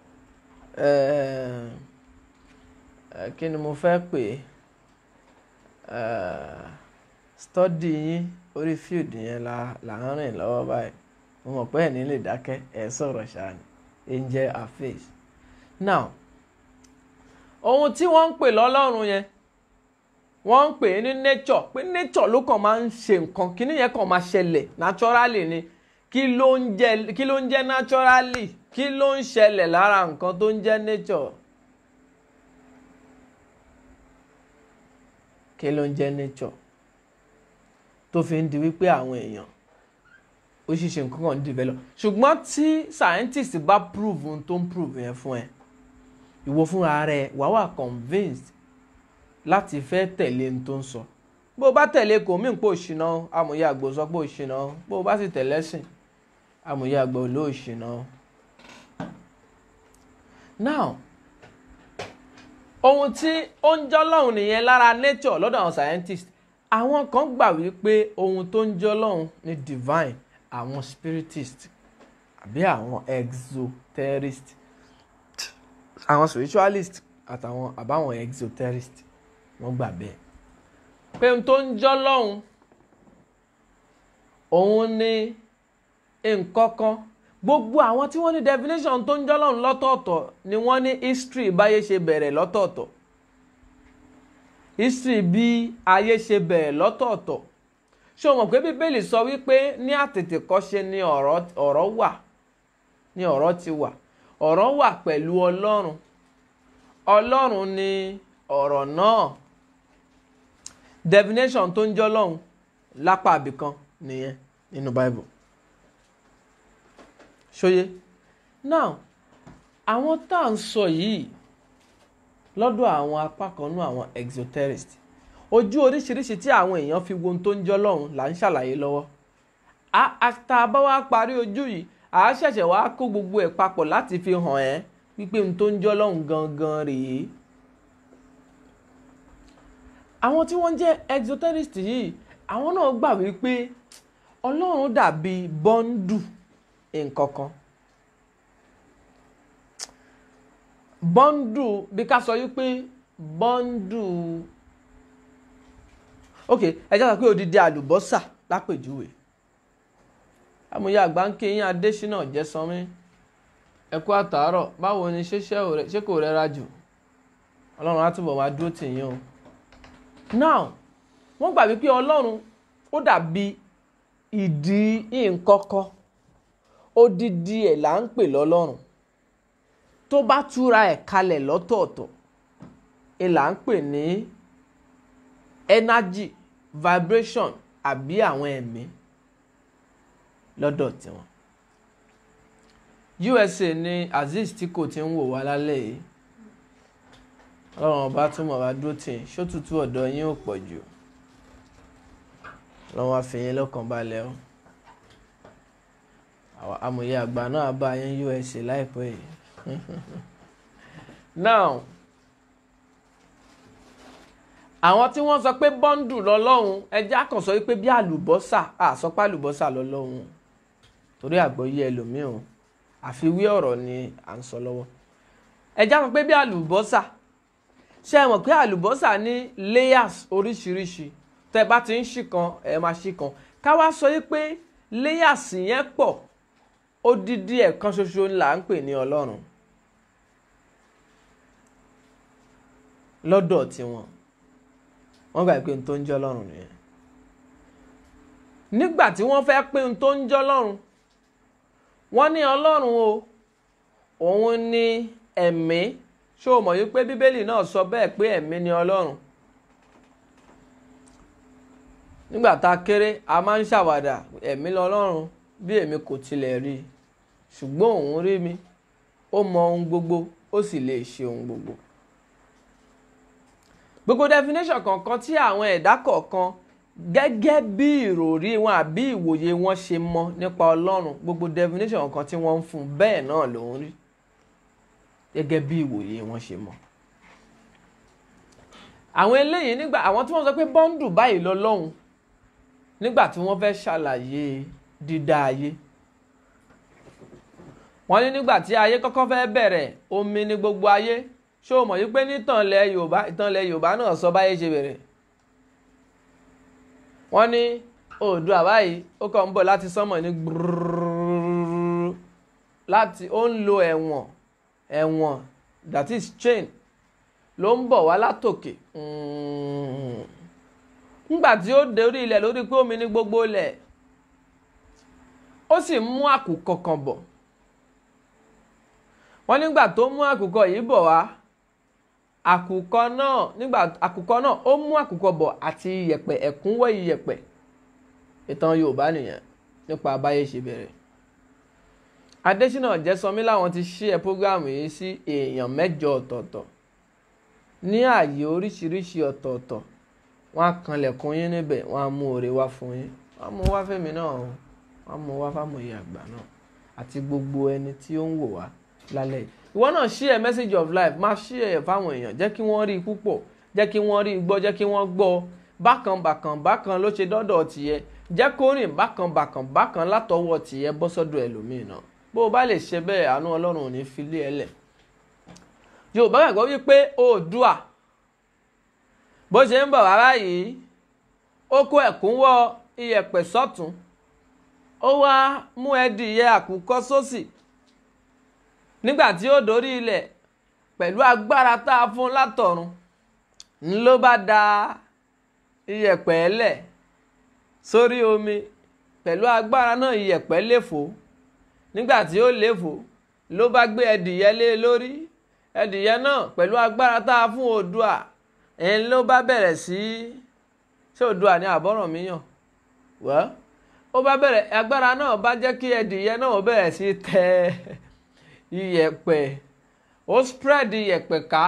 kí ni mo fẹ́ pè é stọ́dì yín orí field yẹn la là ń rìn lọ́wọ́ báyìí mo mọ̀ pé ẹ̀ ní lè dákẹ́ ẹ̀ sọ̀rọ̀ ṣáà ni Angel Afeez now ohun tí wọ́n ń pè lọ́lọ́run yẹn wọ́n ń pè é ní nature pé nature ló kàn máa ń ṣe nǹkan kíní yẹn kàn máa ṣẹlẹ̀ naturally ni kí ló ń jẹ́ kí ló ń jẹ́ naturally kí ló ń ṣẹlẹ̀ lára nǹkan tó ń jẹ́ nature kí ló ń jẹ́ nature tó fi ń di wípé àwọn èèyàn ó ṣiṣẹ́ nǹkan kan develop ṣùgbọ́n tí scientist bá prove ohun tó ń prove yẹn fún ẹ ìwọ fúnra rẹ wàá wà convinced láti fẹ́ tẹ̀lé ohun tó ń sọ bó o bá tẹ̀lé kò mí pò ṣìnà amòye àgbò sọ pé ò ṣìnà bó o bá sì tẹ̀lé sìn amòye àgbò ló ṣìnà. now ohun tí ó ń jọ́ lọ́hùn nìyẹn lára nature lọ́dọ̀ àwọn scientist àwọn kan gbà wípé ohun tó ń jọ́ lọ́hùn ni divine àwọn spiritist àbí àwọn exoterist àwọn spiritualist àtàwọn àbáwọn exoterist wọ́n gbà bẹ́ẹ̀ pé ohun tó ń jọ́ lọ́hùn òun ni nǹkan kan gbogbo àwọn tí wọ́n ní definition tó ń jọ́ lọ́hùn lọ́tọ̀ọ̀tọ̀ ni wọ́n ní history báyé ṣe bẹ̀rẹ̀ lọ́tọ̀ọ̀tọ̀ history bí ayé ṣe bẹ̀rẹ̀ lọ́tọ̀ọ̀tọ̀ ṣé o mọ̀ pé bíbélì sọ wípé ní àtètèkọ́ṣe ni ọ̀rọ̀ wà ni ọ̀rọ̀ ti wà ọ̀rọ̀ wà pẹ̀lú ọlọ́run ọlọ́run ni ọ̀rọ̀ náà definition tó ń jọ́ lọ́hùn lápá àbìkan nìyẹn nínú bible ṣóyé now àwọn tá à ń sọ yìí lọ́dọ̀ àwọn apá kan nú àwọn exoterist ojú oríṣiríṣi tí àwọn èèyàn fi wo ohun tó ń jọ́ lọ́hùn là ń ṣàlàyé lọ́wọ́ àtà bá wá parí ojú yìí à á ṣẹ̀ṣẹ̀ wá kó gbogbo ẹ̀ papọ̀ láti fi hàn ẹ́ wípé ohun tó ń jọ́ lọ́hùn gangan rèé àwọn tí wọ́n jẹ́ exoterist yìí àwọn náà gbà wípé ọlọ́run dàbí bọ́ńdù nǹkan kan bọ́ńdù bí ká sọ wípé bọ́ńdù ok ẹ jẹ́ sọ pé odidi àlùbọ́sà lápèjúwe amòye àgbà ń ké yín adésínà jẹ́sánmi ẹ kú àtàárọ̀ báwo ni ṣé kò rẹra jù ọlọ́run á túbọ̀ máa dúró tì yín o now wọ́n gbà wípé ọlọ́run ó dàbí ìdí nǹkankan odidi ẹ̀ là ń pè lọ́lọ́run tó bá túra ẹ̀ kalẹ̀ lọ́tọ̀ọ̀tọ̀ ẹ̀ là ń pè ní energy vibration àbí àwọn ẹ̀mí lọ́dọ̀ tiwọn USA ní Azeez tí kò ti ń wò wá lálẹ́ yìí ọlọ́run ọba túmọ̀ wá dúró tì í ṣótútù ọ̀dọ̀ yín ò pọ̀ jù ọlọ́run àfihàn lọ́kàn balẹ̀ o amòye àgbà náà bá yín USA láìpẹ́ yìí now àwọn tí wọ́n sọ pé bọ́ńdù lọ́lọ́run ẹjẹ́ àkànṣọ wípé bí àlùbọ́sà àsọpá àlùbọ́sà lọ́lọ́run torí àgbọ́yé ẹlòmíì o àfiwé ọ̀rọ̀ ni à ń sọ lọ́wọ́ ẹjẹ́ àkànṣọ pé bí àlùbọ́sà ṣé ẹ mọ̀ pé àlùbọ́sà ní layers oríṣiríṣi tẹ́ bá ti ń ṣì kan ẹ máa ṣì kan ká wá sọ yí pé layers yẹn pọ̀ odidi ẹ̀kan ṣoṣo là ń pè ní ọlọ́run lọ́dọ̀ tiwọn wọ́n gbà pé n tó ń jẹ́ ọlọ́run nìyẹn nígbà tí wọ́n fẹ́ pé n tó ń jẹ́ ọlọ́run wọ́n ní ọlọ́run o òun ní ẹ̀mí ṣé o mọ̀ yí pé bíbélì náà sọ bẹ́ẹ̀ pé ẹ̀mí ni ọlọ́run nígbà tá a kéré a máa ń ṣàwàdà ẹ̀mí lọ́lọ́run bí èmi kò tilẹ̀ rí i ṣùgbọ́n òun rí mi ó mọ ohun gbogbo ó sì lè ṣe ohun gbogbo. gbogbo definition kọ̀ọ̀kan tí àwọn ẹ̀dá kọ̀ọ̀kan gẹ́gẹ́ bí ìròrí wọn àbí ìwòye wọn ṣe mọ nípa ọlọ́run gbogbo definition kan tí wọ́n ń fún bẹ́ẹ̀ náà lòún rí gẹ́gẹ́ bí ìwòye wọn ṣe mọ. àwọn eléyìí nígbà àwọn tí wọ́n sọ pé bọ́ńdù báyìí lọ́lọ́run nígbà tí wọ́n fẹ́ ṣàlàyé dídá ayé wọ́n ní nígbà tí ayé kọ́kọ́ fẹ́ bẹ̀rẹ̀ omi ní gbogbo ayé ṣó o mọ̀ yí pé nítànlẹ̀ yorùbá ìtànlẹ̀ yorùbá náà sọ báyé ṣe bẹ̀rẹ̀ wọ́n ní oòdùà báyìí ó kàn ń bọ̀ láti sánmọ̀ ní gbúrúrú láti ó ń lo ẹ̀wọ̀n ẹ̀wọ̀n that is chain ló ń bọ̀ wá látòkè ńgbà tí ó dé orí ilẹ̀ lórí pé omi ní gbogbo ilẹ̀ ó sì mú àkùkọ kan bọ̀ wọ́n nígbà tó mú àkùkọ yìí bọ̀ wá àkùkọ náà nígbà àkùkọ náà ó mú àkùkọ bọ̀ àti iyẹ̀pẹ̀ ẹ̀kúnwọ́ iyẹ̀pẹ̀ ìtàn Yorùbá nìyẹn nípa abáyé ṣe bẹ̀rẹ̀ Adésínà Jẹ́sọmí làwọn ti ṣí ẹ prógráàmù yìí sí èèyàn mẹ́jọ ọ̀tọ̀ọ̀tọ̀ ní ààyè oríṣiríṣi ọ̀tọ̀ọ̀tọ̀ wọ́n á kanlẹ̀kùn yín níbẹ̀ wọ́n á mú oore wá fún yín wọ́n á mú wá fẹ́mi náà wọ́n á mú wá fámòye àgbà náà àti gbogbo ẹni tí ó ń wò wá lálẹ́ yìí ìwọ náà share message of life máa share fáwọn èèyàn jẹ́ kí wọ́n rí i púpọ̀ jẹ́ kí wọ́n rí i gbọ́ jẹ́ kí wọ́n gbọ́ bákan bákan bákan ló ṣe dọ́dọ̀ tìyẹ jẹ́ kó rìn bákan bákan bákan látọwọ́ tìyẹ bọ́ sọ́dọ̀ ẹlòmíì náà bó o bá lè ṣe bẹ́ẹ̀ àánú ọlọ́run ò ní fi lé ẹ lẹ̀ yorùbá gbàgbọ́ wípé oòdùà bó ṣe ń bọ̀ wá báyìí ó kó ẹ̀kúnwọ́ iyẹ̀pẹ̀ sọ́tún ó wá mú ẹdìyẹ àkùkọ sósì nígbà tí ó dórí ilẹ̀ pẹ̀lú agbára tá a fún látọ̀run ń ló bá da iyẹ̀pẹ̀ lẹ̀ sórí omi pẹ̀lú agbára náà iyẹ̀pẹ̀ léfò nígbà tí ó léfò ló bá gbé ẹdìyẹ lé lórí ẹdìyẹ náà pẹ̀lú agbára tá a fún Oòduà ẹ̀ ń ló bá bẹ̀rẹ̀ sí ṣé Oòduà ní àbọ̀ràn míyàn wẹ́ẹ́ ó bá bẹ̀rẹ̀ agbára náà bá jẹ́ kí ẹdìyẹ náà bẹ̀rẹ̀ sí tẹ iyẹ̀pẹ̀ ó spread iyẹ̀pẹ̀ ká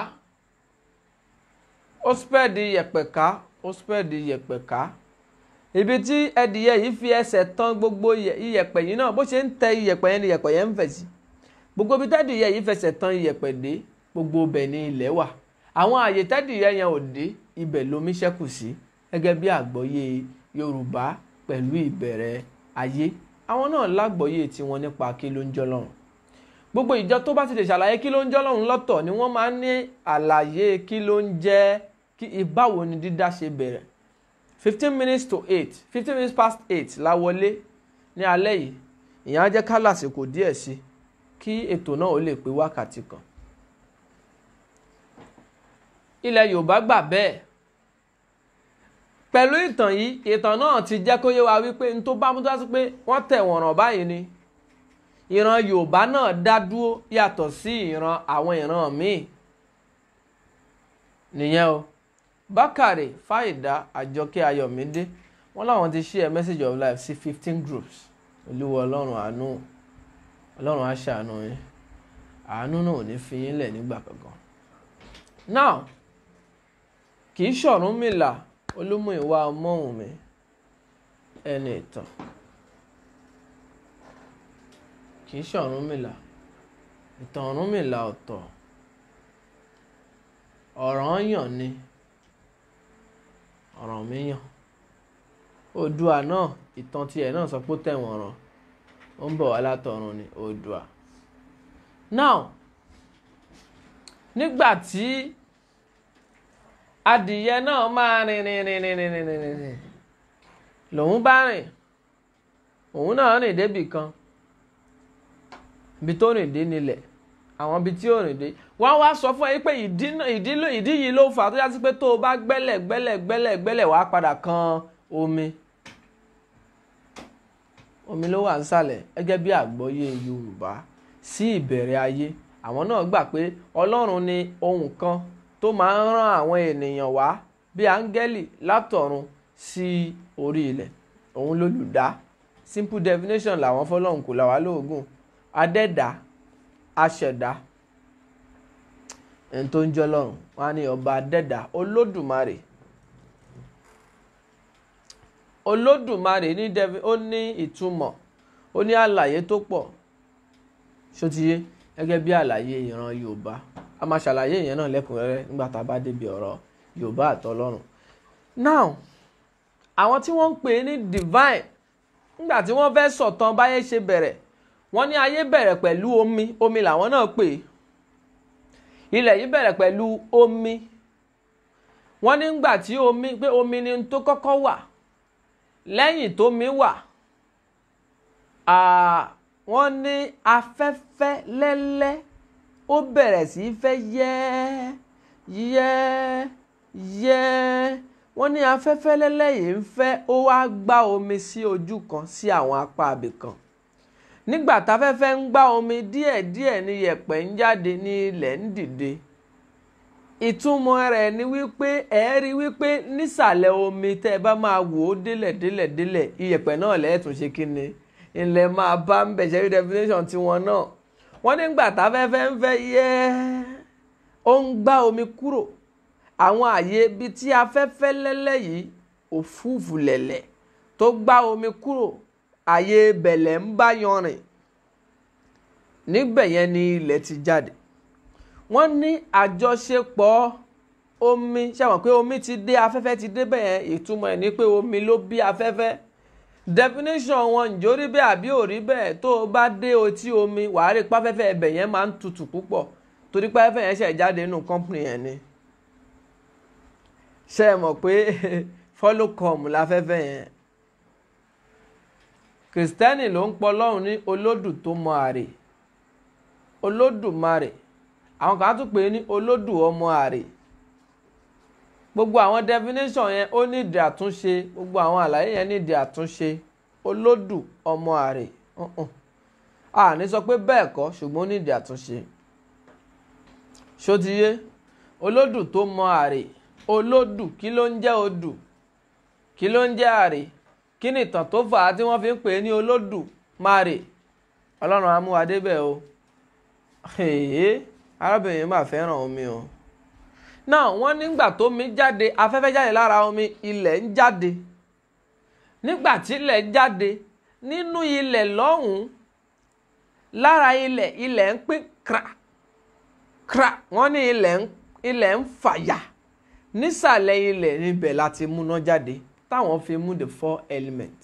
ó spread iyẹ̀pẹ̀ ká ó spread iyẹ̀pẹ̀ ká ibi tí ẹdìyẹ yìí fi ẹsẹ̀ tán gbogbo iyẹ̀pẹ̀ yìí náà bó ṣe ń tẹ iyẹ̀pẹ̀ yẹn ni iyẹ̀pẹ̀ yẹn ń fẹ̀ sí gbogbo ibi tẹ́dìyẹ yìí fẹsẹ̀ tán iyẹ̀pẹ̀ dé gbogbo ibẹ̀ ni ilẹ̀ wà àwọn àyè tẹ́dìyẹ yẹn ò dé ibẹ̀ lomi ṣẹ́kù sí gẹ́gẹ́ bí àgbọ́yé Yorùbá pẹ̀lú ìbẹ̀rẹ̀ ayé àwọn náà lágbọ́yé tiwọn nípa kí ló ń jọ́ lọ́run gbogbo ìjọ tó bá ti lè ṣàlàyé kí ló ń jọ́ lọ́run lọ́tọ̀ ni wọ́n máa ń ní àlàyé kí ló ń jẹ́ kí ìbáwo ni dídá ṣe bẹ̀rẹ̀ fifteen minutes to eight fifteen minutes past eight la wọlé ní alẹ́ yìí ìyẹn á jẹ́ ká lásìkò díẹ̀ sí kí ètò náà ó lè pé wákàtí kan ilẹ̀ Yorùbá gbà bẹ́ẹ̀ pẹ̀lú ìtàn yìí ìtàn náà ti jẹ́ kó yé wa wípé n tó bá mú tó sí pé wọ́n tẹ̀ wọ̀n ràn báyìí ni ìran Yorùbá náà dá dúró yàtọ̀ sí ìran àwọn ìran míì nìyẹn o Bákàrè Fáìdá Àjọkẹ́ Ayọ̀mídé wọ́n láwọn ti share message of life sí fifteen groups olúwa ọlọ́run àánú ọlọ́run á ṣàánú yín àánú náà ò ní fi yín lẹ̀ nígbà kankan now kì í ṣọ̀rúnmìlà olúmúìwá ọmọwùnmí ẹni ìtàn kì í ṣọ̀rúnmìlà ìtàn ọ̀rúnmìlà ọ̀tọ̀ ọ̀ranyàn ni ọ̀rànmíyàn oòdùà náà ìtàn tiẹ̀ náà sọ pé ó tẹ̀wọ̀n ràn ó ń bọ̀ wá látọ̀run ni oòdùà now nígbà tí adìyẹ náà máa rìn rìn rìn rìn rìn rìn rìn rìn lòun bá rìn òun náà rìn débì kan ibi tó rìn dé nílẹ̀ àwọn ibi tí ó rìn dé wọ́n wá sọ fún ẹ pé ìdí ìdí yìí ló fà á tó yá sí pé tó o bá gbẹ́lẹ̀ gbẹ́lẹ̀ gbẹ́lẹ̀ gbẹ́lẹ̀ wàá padà kan omi omi ló wà nísàlẹ̀ gẹ́gẹ́ bí àgbọ́yé Yorùbá sí ìbẹ̀rẹ̀ ayé àwọn náà gbà pé Ọlọ́run ni ohun kan tó máa ń rán àwọn ènìyàn wá bí áńgẹ́lì látọ̀run sí orí ilẹ̀ òun lólùdá simple definition làwọn fọlọ́hún kò là wá lóògùn adẹ́dá aṣẹ̀dá ẹni tó ń jẹ́ Ọlọ́run wọn á ní ọba adẹ́dá olódùmarè olódùmarè ní devi ó ní ìtumọ̀ ó ní àlàyé tó pọ̀ ṣótiyé gẹ́gẹ́ bí àlàyé ìran Yorùbá a máa ṣàlàyé ìyẹn náà lẹ́kùnrẹ́rẹ́ nígbà tá a bá débi ọ̀rọ̀ Yorùbá àtọlọ́run now àwọn tí wọ́n ń pè ní divine nígbà tí wọ́n fẹ́ sọ̀tàn báyé ṣe bẹ̀rẹ̀ wọ́n ní ayé bẹ̀rẹ̀ pẹ̀lú omi omi làwọn náà pè ilẹ̀ yìí bẹ̀rẹ̀ pẹ̀lú omi wọ́n ní nígbà tí omi pé omi ni tó kọ́kọ́ wà lẹ́yìn tómi wà wọ́n ní afẹ́fẹ́ lẹ́lẹ́ ó bẹ̀rẹ̀ sí í fẹ́ yẹ́ yẹ́ yẹ́ wọ́n ní afẹ́fẹ́ lẹ́lẹ́ yìí ń fẹ́ ó wá gbá omi sí ojú kan sí àwọn apá abì kan nígbà táfẹ́fẹ́ ń gbá omi díẹ̀díẹ̀ ní yẹ̀pẹ̀ ń jáde ní ilẹ̀ ń dìde ìtumọ̀ rẹ̀ ni wípé ẹ rí wípé nísàlẹ̀ omi tẹ́ ẹ bá máa wò ó délẹ̀ délẹ̀ délẹ̀ iyẹ̀pẹ̀ náà lẹ́ẹ̀tún ṣe kí ni ilẹ̀ máa bá ń bẹ̀ ṣẹ́rí definition tiwọn náà wọ́n nígbà táfẹ́fẹ́ ń fẹ́ yẹ́ ó ń gbá omi kúrò àwọn àyè ibi tí afẹ́fẹ́ lẹ́lẹ́ yìí òfúùfù lẹ̀lẹ̀ tó gbá omi kúrò àyè bẹ̀lẹ̀ ń bá yanrìn níbẹ̀ yẹn ni ilẹ̀ ti jáde wọ́n ní àjọṣepọ̀ omi ṣàwọn pé omi ti dé afẹ́fẹ́ ti dé bẹ́ẹ̀ ìtumọ̀ ẹ̀ ní pé omi ló bí afẹ́fẹ́ definition wọn ǹjọ́ rí bẹ́ẹ̀ àbí ò rí bẹ́ẹ̀ tó o bá dé otí omi wàá rí páfẹ́fẹ́ ẹbẹ̀ yẹn máa ń tutù púpọ̀ torí páfẹ́fẹ́ yẹn ṣẹ̀ jáde nínú company yẹn ni ṣe é mọ̀ pé follow come láfẹ́fẹ́ yẹn kìrìsìtẹ́nì ló ń pọ lọ́run ní olódù tó mọ àrè olódùmarè àwọn kan á tún pè é ní olódù ọmọ àrè gbogbo àwọn definition yẹn ó ní ìdí àtúnṣe gbogbo àwọn àlàyé yẹn ní ìdí àtúnṣe olódù ọmọ àrè a ní sọ pé bẹ́ẹ̀ kọ́ ṣùgbọ́n ó ní ìdí àtúnṣe ṣótiyé olódù tó mọ àrè olódù kí ló ń jẹ́ odù kí ló ń jẹ́ àrè kí ni ìtàn tó fà á tí wọ́n fi ń pè é ní olódù márè ọlọ́run amúwadé bẹ́ẹ̀ o arábìnrin máa fẹ́ràn omi o náà wọ́n nígbà tó mi jáde afẹ́fẹ́ jáde lára omi ilẹ̀ ń jáde nígbà tí ilẹ̀ jáde nínú ilẹ̀ lọ́hùn-ún lára ilẹ̀ ilẹ̀ ń pín kra kra wọ́n ní ilẹ̀ ń ilẹ̀ ń fàyà nísàlẹ̀ ilẹ̀ níbẹ̀ láti múná jáde táwọn fi mú the four element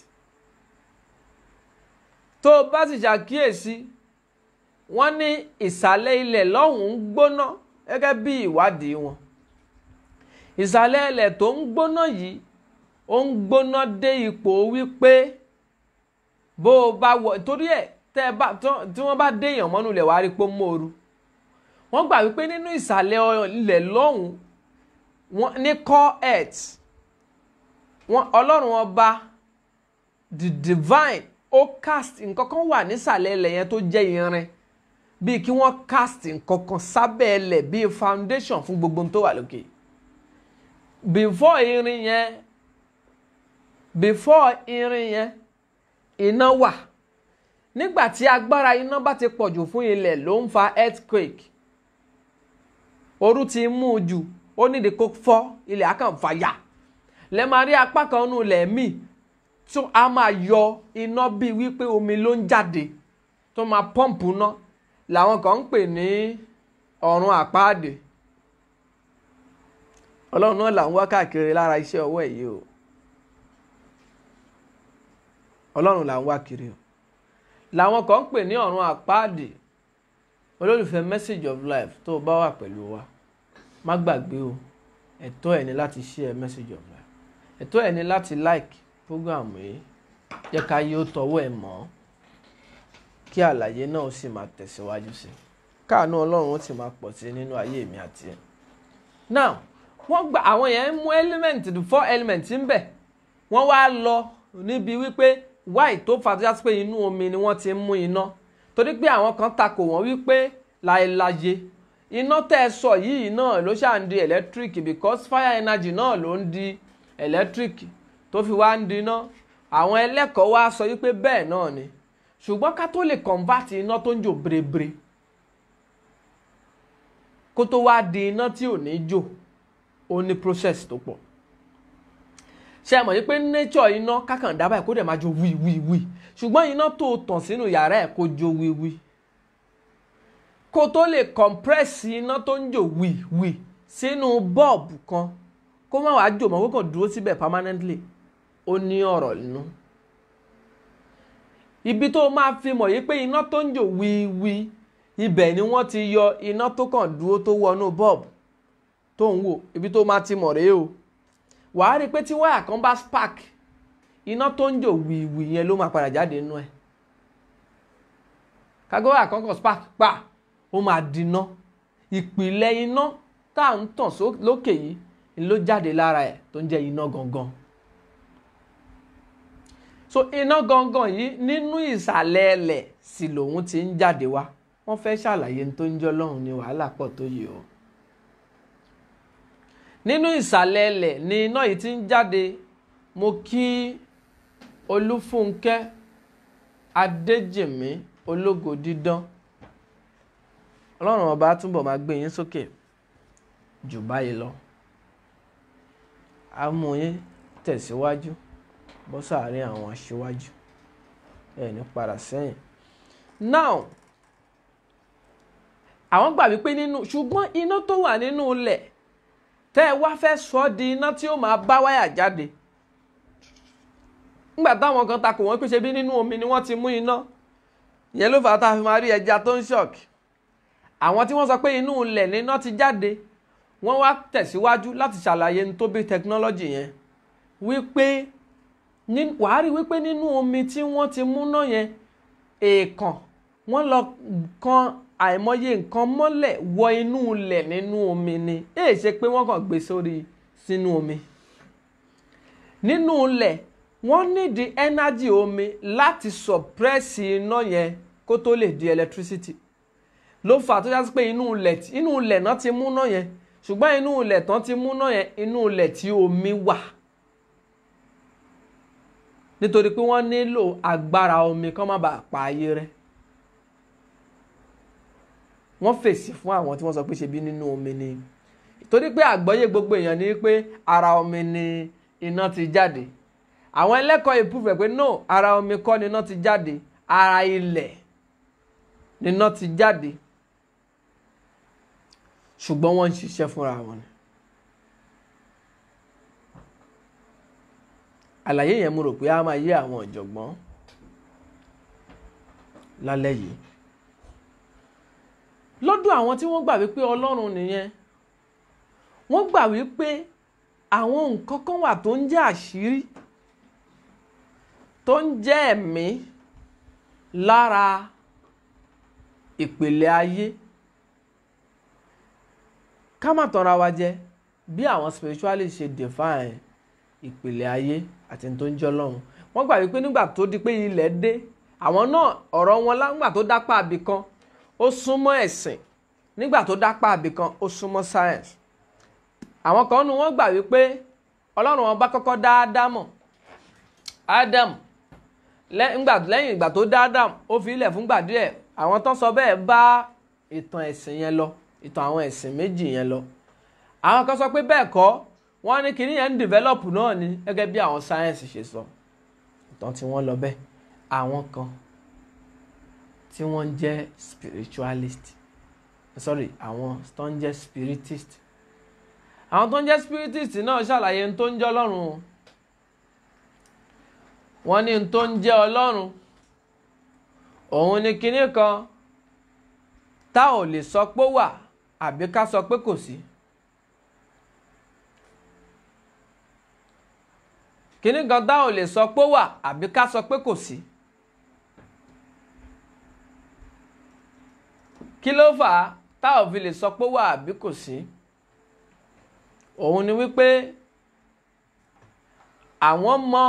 tó o bá sì ṣàkíyèsí wọ́n ní ìsàlẹ̀ ilẹ̀ lọ́hùn-ún gbóná gẹ́gẹ́ bí ìwádìí wọn ìsàlẹ̀ ilẹ̀ tó ń gbóná yìí ó ń gbóná dé ipò wípé bó o bá wọ torí ẹ̀ tẹ́ ẹ bá tí wọ́n bá déèyàn mọ́nú ilẹ̀ wàá rí pé ó mòoru wọ́n gbà wípé nínú ìsàlẹ̀ ilẹ̀ lọ́hùn-ún wọ́n ní core earth wọ́n ọlọ́run ọba the divine ó cast nǹkan kan wà nísàlẹ̀ ilẹ̀ yẹn tó jẹ́ irin bíi kí wọ́n cast nǹkan kan sábẹ́ ilẹ̀ bíi foundation fún gbogbo tó wà lókè before irin yẹn before irin yẹn iná wà nígbà tí agbára iná bá ti pọ̀jù fún ilẹ̀ ló ń fa earthquake ooru ti mú un jù ó nídìí kó fọ́ ilẹ̀ á kàn fàyà lẹ́ máa rí apá kan nù ilẹ̀ míì tó a máa yọ iná bíi wípé omi ló ń jáde tó máa pọ́ǹpù ná làwọn kan ń pè ní ọ̀run àpáàdé ọlọ́run náà là ń wá káàkiri lára iṣẹ́ ọwọ́ ẹ̀ yìí o ọlọ́run là ń wá kiri o làwọn kan ń pè ní ọ̀run àpáàdé olólùfẹ́ message of life tó o bá wà pẹ̀lú wa má gbàgbé o ẹ̀tọ́ ẹ̀ ní láti share message of life ẹ̀tọ́ ẹ̀ ní láti like program yìí jẹ́ ká yí ó tọwọ́ ẹ̀ mọ́ kí àlàyé náà ó sì máa tẹ̀síwájú sí káàánú ọlọ́run ó sì máa pọ̀ sí nínú ayé mi àti ẹ̀. now wọ́n gba àwọn yẹn mú element the four element ń bẹ̀ wọ́n wá lọ níbi wípé why tó fà tó yàtọ̀ pé inú omi ni wọ́n ti ń mú iná torí pé àwọn kan takò wọ́n wípé láéláyé iná tẹ́ ẹ sọ yìí náà ló ṣáà ń di electric because fire energy náà ló ń di electric tó fi wá ń di iná àwọn ẹlẹ́kọ̀ọ́ wá sọ wípé bẹ́ẹ̀ náà ni ṣùgbọ́n ká tó lè convert iná tó ń jò bèrèbèrè kó tó wá di iná tí ò ní jò ó ní process tó pọ̀ ṣe mọ̀ yí pé nature iná kákan dábàá ẹ̀ kó dẹ̀ máa jó wí wí wí ṣùgbọ́n iná tó tàn sínú yàrá ẹ̀ kó jó wí wí kó tó lè compress iná tó ń jò wí wí sínú bọ́ọ̀bù kan kó má wàá jò mọ́ kó kàn dúró síbẹ̀ permanently ó ní ọ̀rọ̀ nínú ibi tó máa fi mọ̀ yí pé iná tó ń jò wí wí ibẹ̀ ni wọ́n ti yọ iná tó kàn dúró tó wọnú bọ́ọ̀bù tó ń wò ibi tó máa ti mọ̀ rèé o wàá rí i pé tí wáyà kan bá spark iná tó ń jò wìwì yẹn ló máa padà jáde nínú ẹ̀ kágó wáyà kan kan spark pa ó máa dínà ìpìlẹ̀ iná tá à ń tàn lókè yìí ló jáde lára ẹ̀ tó ń jẹ́ iná gangan so iná gangan yìí nínú ìsàlẹ̀ ẹlẹ̀ sì lòun ti ń jáde wá wọ́n fẹ́ ṣàlàyé tó ń jọ́ lọ́hùn ní wàhálà pọ̀ tó yìí o nínú ìsàlẹ̀ ẹlẹ̀ ni iná yìí ti ń jáde mo kí olúfúnkẹ́ adéjìmí ológo dídán ọlọ́run ọba túbọ̀ máa gbé yín sókè jù báyìí lọ á mú yín tẹ̀síwájú bọ́ sáàárín àwọn aṣíwájú ẹ̀ ní padà sẹ́yìn now àwọn gbà wípé nínú ṣùgbọ́n iná tó wà nínú ilẹ̀ tẹ́ ẹ wá fẹ́ sọ ọ́ di iná tí ó máa bá wáyà jáde nígbà táwọn kan takò wọ́n pé ṣe bí nínú omi ni wọ́n ti mú iná ìyẹn ló fà á tá a fi máa rí ẹja tó ń ṣọ̀kì àwọn tí wọ́n sọ pé inú ilẹ̀ ni iná ti jáde wọ́n wá tẹ̀síwájú láti ṣàlàyé ní tó bí tẹkinọ́lọ́jì yẹn wípé wàá rí wípé nínú omi tí wọ́n ti mú náà yẹn èèkàn wọ́n lọ kan àìmọye nǹkan mọ́lẹ̀ wọ inú ilẹ̀ nínú omi ni èè ṣe pé wọ́n kàn gbé sórí sínú omi nínú ilẹ̀ wọ́n nídìí ẹ́nájì omi láti sọ̀pẹ́sì iná yẹn kó tó lè di electricity ló fà tó yàtọ̀ pé inú ilẹ̀ inú ilẹ̀ náà ti mú náà yẹn ṣùgbọ́n inú ilẹ̀ tán ti mú náà yẹn inú ilẹ̀ tí omi wà nítorí pé wọ́n nílò agbára omi kán má bàa pa ayé rẹ́ wọ́n fèsì fún àwọn tí wọ́n sọ pé ṣe bí nínú omi ni torí pé àgbọ́yé gbogbo èèyàn ni pé ara omi ni iná ti jáde àwọn ẹlẹ́kọ̀ọ́ ìpúfẹ̀ pé no ara omi kọ́ ni iná ti jáde ara ilẹ̀ ni iná ti jáde ṣùgbọ́n wọ́n ń ṣiṣẹ́ fúnra wọn ni. àlàyé yẹn mo rò pé a máa yé àwọn ọ̀jọ̀gbọ́n lálẹ́ yìí lọ́dọ̀ àwọn tí wọ́n gbà wípé ọlọ́run nìyẹn wọ́n gbà wípé àwọn nǹkan kan wà tó ń jẹ́ àṣírí tó ń jẹ́ ẹ̀mí lára ìpìlẹ̀ ayé ká má tanra wa jẹ bí àwọn spiritualist ṣe define ìpìlẹ̀ ayé àti tó ń jẹ́ ọlọ́run wọ́n gbà wípé nígbà tó di pé ilẹ̀ dé àwọn náà ọ̀rọ̀ wọn lágbà tó dápá àbí kan ó súnmọ́ ẹ̀sìn nígbà tó dápá àbí kan ó súnmọ́ science àwọn kan nu wọ́n gbà wípé ọlọ́run wọn bá kọ́kọ́ dá ádámọ̀ ádámù lẹ́yìn ìgbà tó dá ádámù ó fi ilẹ̀ fúngbà díẹ̀ àwọn tó sọ bẹ́ẹ̀ bá ìtàn ẹ̀sìn yẹn lọ ìtàn àwọn ẹ̀sìn méjì yẹn lọ àwọn kan sọ pé bẹ́ẹ̀ kọ́ wọ́n ní kinní yẹn ń develop náà ni gẹ́gẹ́ bí àwọn sáyẹ́nsì ṣe sọ ìtàn tí wọ́n lọ bẹ́ẹ̀ àwọn kan tí wọ́n ń jẹ́ spiritualist sorry àwọn tó ń jẹ́ spiritist àwọn tó ń jẹ́ spiritist náà ṣàlàyé ní tó ń jẹ́ ọlọ́run wọ́n ní ní tó ń jẹ́ ọlọ́run òun ni kinní kan tá ò lè sọ pé wà àbí ká sọ pé kò sí. kinní kan tá ò lè sọ pé wà àbí ká sọ pé kò sí. kí ló fà á tá ò fi lè sọ pé wà àbí kò sí. òun ni wípé àwọn mọ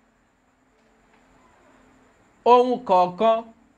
ohun kọ̀ọ̀kan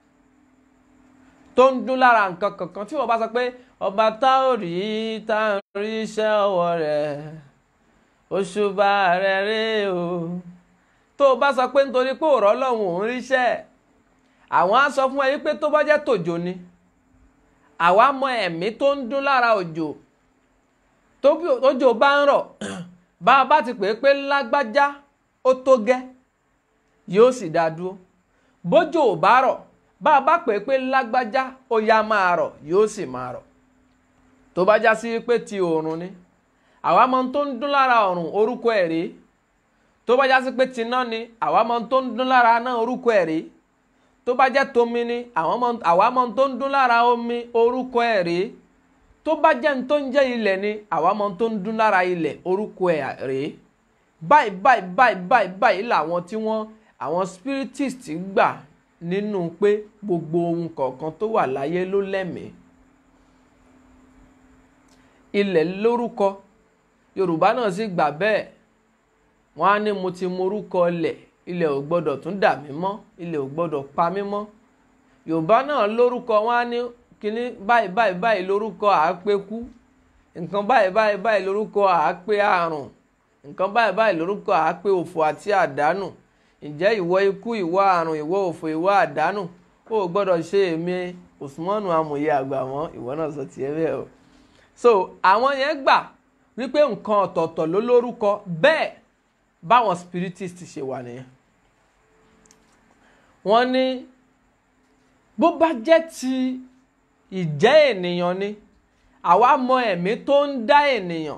tó ń dún lára nǹkan kankan tí wọ́n bá sọ pé ọba tá ò rí tá ò rí iṣẹ́ ọwọ́ rẹ̀ òṣùbà rẹ̀ rè o tó tó o bá sọ pé nítorí pé òrọ́ lọ́hùn òun ríṣẹ́ àwọn á sọ fún ẹ wípé tó bá jẹ́ tòjò ni àwa mọ ẹ̀mí tó ń dún lára òjò tójò bá ń rọ̀ bá a bá ti pè é pé lágbájá ó tó gẹ́ yóò sì dá dúró bójò ò bá rọ̀ bá a bá pè é pé lágbájá ó yá máa rọ̀ yóò sì máa rọ̀ tó bá já sí pé ti òòrùn ni àwa mọ tó ń dún lára òòrùn orúkọ ẹ̀ rèé tó bá já sí pé tiná ni àwa mọ tó ń dún lára náà orúkọ ẹ̀ rèé tó bá jẹ́ tomi ni àwa mọ tó ń dún lára omi orúkọ ẹ̀ rèé tó bá jẹ́ ní tó ń jẹ́ ilẹ̀ ni àwa mọ tó ń dún lára ilẹ̀ orúkọ ẹ̀ rèé báyìí báyìí báyìí báyìí báyìí làwọn tí wọ́n àwọn spiritist gbà nínú pé gbogbo ohun kọ̀ọ̀kan tó wà láyé ló lẹ́mìí ilẹ̀ lórúkọ yorùbá náà sì gbà bẹ́ẹ̀ wọ́n á ní mo ti morúkọ ilẹ̀ ilẹ̀ ò gbọ́dọ̀ tún dà mí mọ́ ilẹ̀ ò gbọ́dọ̀ pa mí mọ́ yorùbá náà lórúkọ wọ́n á ní kíní báyìí báyìí báyìí lórúkọ àápẹ́kú nǹkan báyìí báyìí báyìí lórúkọ àápẹ́ àrùn nǹkan báyìí báyìí lórúkọ àápẹ́ òfò àti àdánù ǹjẹ́ ìwọ ikú ìwọ àrùn ìwọ òfò ìwọ àdánù ó gbọ́dọ̀ ṣe èmi Usmanu amòye àgbà mọ́ ìwọ náà sọ tiẹ̀ bẹ́ẹ̀ o so àwọn yẹn gbà wípé nǹkan ọ̀tọ̀ọ̀tọ̀ ló lórúkọ bẹ́ẹ̀ báwọn spiritist ṣe wà nìyẹn wọ́n ní bó bá jẹ́ ti ìjẹ́ ènìyàn ni àwa mọ ẹ̀mí tó ń dá ènìyàn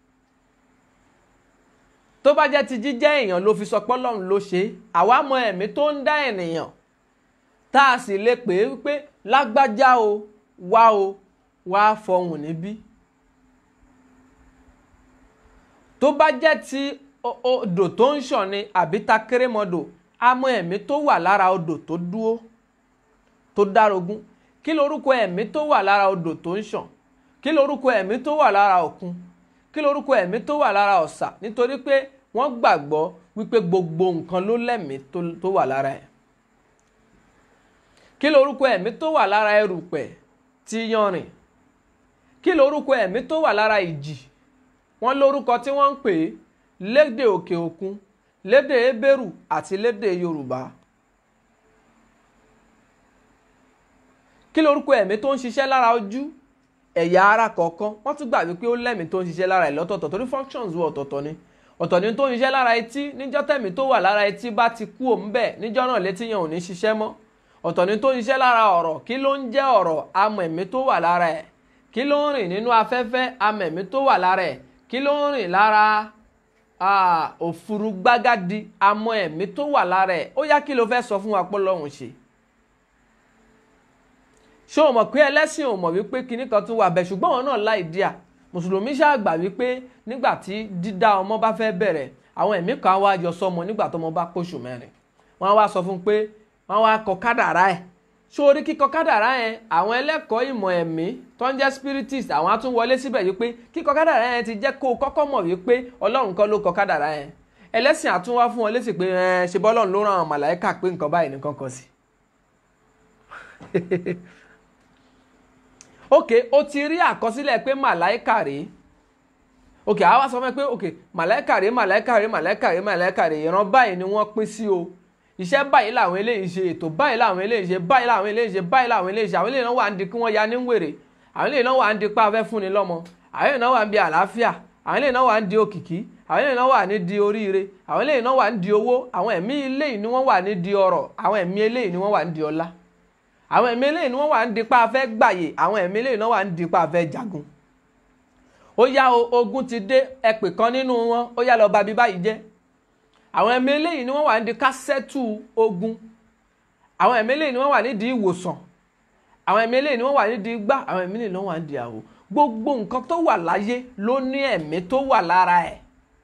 tó bá jẹ́ ti jíjẹ́ èèyàn ló fi sọ pé Ọlọ́run ló ṣe é àwa mọ ẹ̀mí tó ń dá ènìyàn tá a sì lè pè é wípé lágbájá o wá o wá fọhùn níbí tó bá jẹ́ ti odò tó ń ṣàn ni àbí ta kérémọdò a mọ ẹ̀mí tó wà lára odò tó dúró tó dárogún kí lorúkọ ẹ̀mí tó wà lára odò tó ń ṣàn kí lorúkọ ẹ̀mí tó wà lára òkun kí lorúkọ ẹ̀mí tó wà lára ọ̀sà nítorí pé wọ́n gbàgbọ́ wípé gbogbo nǹkan ló lẹ́mìí tó wà lára ẹ̀ kí lorúkọ ẹ̀mí tó wà lára erùpẹ̀ tí yanrìn kí lorúkọ ẹ̀mí tó wà lára ìjì wọ́n lórúkọ tí wọ́n ń pè é lédè òkè òkun lédè ebérù àti lédè yorùbá kí lorúkọ ẹ̀mí tó ń ṣiṣẹ́ lára ojú ẹ̀yà ara kọ̀ọ̀kan wọ́n tún gbà wípé ó lẹ́mìí tó ń ṣiṣẹ́ lára ẹ̀ lọ́tọ̀ọ̀tọ̀ torí functions wọ ọ̀tọ̀ọ̀tọ̀ ni ọ̀tọ̀ ni tó ń ṣiṣẹ́ lára etí níjọ́ tẹ̀mí tó wà lára etí bá ti kú òun bẹ́ẹ̀ níjọ́ náà létí yẹn ò ní ṣiṣẹ́ mọ́ ọ̀tọ̀ ni tó ń ṣiṣẹ́ lára ọ̀rọ̀ kí ló ń jẹ́ ọ̀rọ̀ amọ̀ ẹ̀mí tó wà lára ẹ̀ kí ló ń rìn nínú afẹ́fẹ́ amọ̀ ẹ̀mí tó wà lára ẹ̀ kí ló ń rìn lára òfurú gbágádì amọ̀ ẹ̀mí tó wà lára ẹ̀ ó yá kí ló fẹ́ sọ fún wa pé Ọlọ́run ṣe ṣé o mọ̀ pé ẹlẹ́sìn ò mọ̀ wípé kinní kan tún wà bẹ́ẹ̀ ṣùgbọ́n wọn náà láì díà mùsùlùmí ṣàgbà wípé nígbà tí dídá ọmọ bá fẹ́ bẹ̀rẹ̀ àwọn ẹ̀mí kan wá yọ sọmọ nígbà tọmọ bá póṣù mẹ́rin wọ́n wá sọ fún un pé wọ́n wá kọ kádàrá ẹ̀ sórí kíkọ kádàrá yẹn àwọn ẹlẹ́kọ̀ọ́ ìmọ̀ ẹ̀mí tó ń jẹ́ spiritist àwọn á tún wọlé síbẹ̀ yìí pé kíkọ kádàrá yẹn ti jẹ́ kó o kọ́kọ́ mọ̀ wípé ọlọ́run kọ́ ló kọ kádàrá yẹn ẹlẹ́sìn àtún wá fún wọn lésì pé ẹ ṣe bọ́lọ́run ló ràn àwọn màláìka pé nǹkan báyìí nìkan kan sí. ok o ti rí àkọsílẹ̀ pé màláìka rèé ok àwa sọ fún ẹ pé ok màláìka rèé màláìka rèé màláìka rèé màláìka rèé ìran báyìí ni wọ́n pín sí o iṣẹ́ báyìí làwọn eléyìí ṣe ètò báyìí làwọn eléyìí ṣe báyìí làwọn eléyìí ṣe báyìí làwọn eléyìí ṣe àwọn eléyìí náà wà ń di kí wọ́n ya ní wèrè àwọn eléyìí náà wà ń di pa afẹ́ fúnni lọ́mọ àwọn eléyìí náà wà ń di àlàáfíà àwọn eléyìí náà wà ń di òkìkí àwọn eléyìí náà wà ní di oríire àwọn eléyìí náà wà ń di owó àwọn ẹ̀mí eléyìí ni wọ́n wà ní di ọrọ̀ àwọn ẹ̀mí eléyìí ni wọ́n wà ń di ọlá àwọn ẹ̀mí eléyìí ni wọ́n wà ń di pa afẹ́ gbàyè àwọn ẹ̀mí eléyìí náà wà ń di pa afẹ́ jagun ó yá ogun ti dé ẹpè kan nínú wọn ó yá lọ bà bí báyìí jẹ́ àwọn ẹ̀mí eléyìí ni wọ́n wà nídìí kásẹ́tù ogun àwọn ẹ̀mí eléyìí ni wọ́n wà nídìí ìwòsàn àwọn ẹ̀mí eléyìí ni wọ́n wà nídìí gbá àwọn ẹ̀mí eléyìí ni wọ́n wà nídìí àwò gbogbo nǹkan tó wà láyé ló ní ẹ̀mí tó wà lára ẹ̀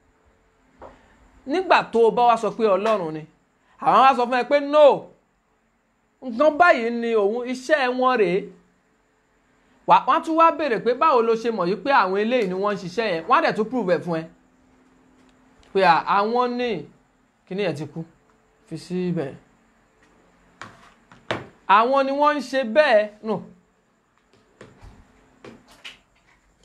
nígbà tó o bá wá sọ pé ọlọ́run ni àwọn wá sọ fún ẹ pé no nǹkan báyìí ni òun iṣẹ́ wọn rèé wọ́n tún wá béèrè pé báwo ló ṣe mọ̀ yìí pé àwọn eléyìí ni wọ́n ń ṣiṣẹ́ yẹn wọ́n á dẹ̀ tún prove ẹ̀ fún ẹ pé àwọn ní kíní ẹ̀ ti kú fi síbẹ̀ àwọn ni wọ́n ń ṣe bẹ́ẹ̀ nù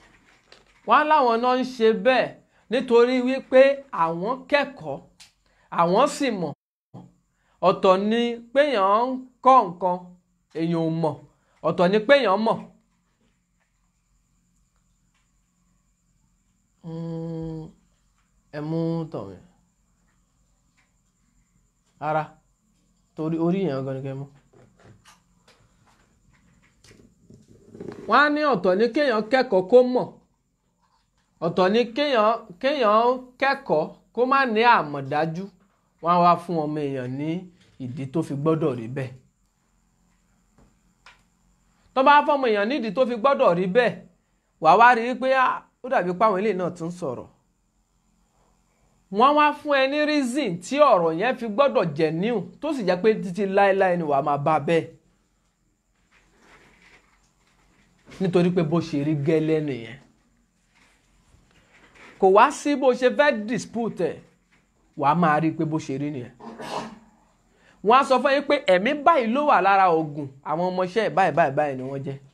wọ́n láwọn náà ń ṣe bẹ́ẹ̀ nítorí wípé àwọn kẹ́kọ̀ọ́ àwọn sì mọ̀ ọ̀tọ̀ ni péyàn ń kọ́ nǹkan èèyàn ò mọ̀ ọ̀tọ̀ ni péyàn mọ̀ Mm, ẹ mú tọ̀wé ara torí orí yẹn gan ni kẹ́ mú. wọ́n á ní ọ̀tọ̀ ní kéèyàn kẹ́kọ̀ọ́ kó mọ̀ ọ̀tọ̀ ní kéèyàn kéèyàn kẹ́kọ̀ọ́ kó má ní àmọ̀dájú wọ́n á wá fún ọmọ èèyàn ní ìdí tó fi gbọ́dọ̀ rí bẹ́ẹ̀ tó bá fọmọ èèyàn ní ìdí tó fi gbọ́dọ̀ rí bẹ́ẹ̀ wàá wá rí i pé ah, ó dàbí páwọn eléyìí náà tún sọ̀rọ̀ wọ́n wá fún ẹ ní reason tí ọ̀rọ̀ yẹn fi gbọ́dọ̀ jẹ́ new tó sì jẹ́ pé títí láéláé ni wàá máa bá bẹ́ẹ̀ nítorí pé bó ṣe rí gẹ́lẹ́ nìyẹn kò wá sí bó ṣe fẹ́ dispute ẹ̀ wàá máa rí i pé bó ṣe rí nìyẹn wọ́n á sọ fún yín pé ẹ̀mí báyìí ló wà lára oògùn àwọn ọmọọṣẹ́ ẹ̀ báyìí báyìí báyìí ni wọ́n jẹ́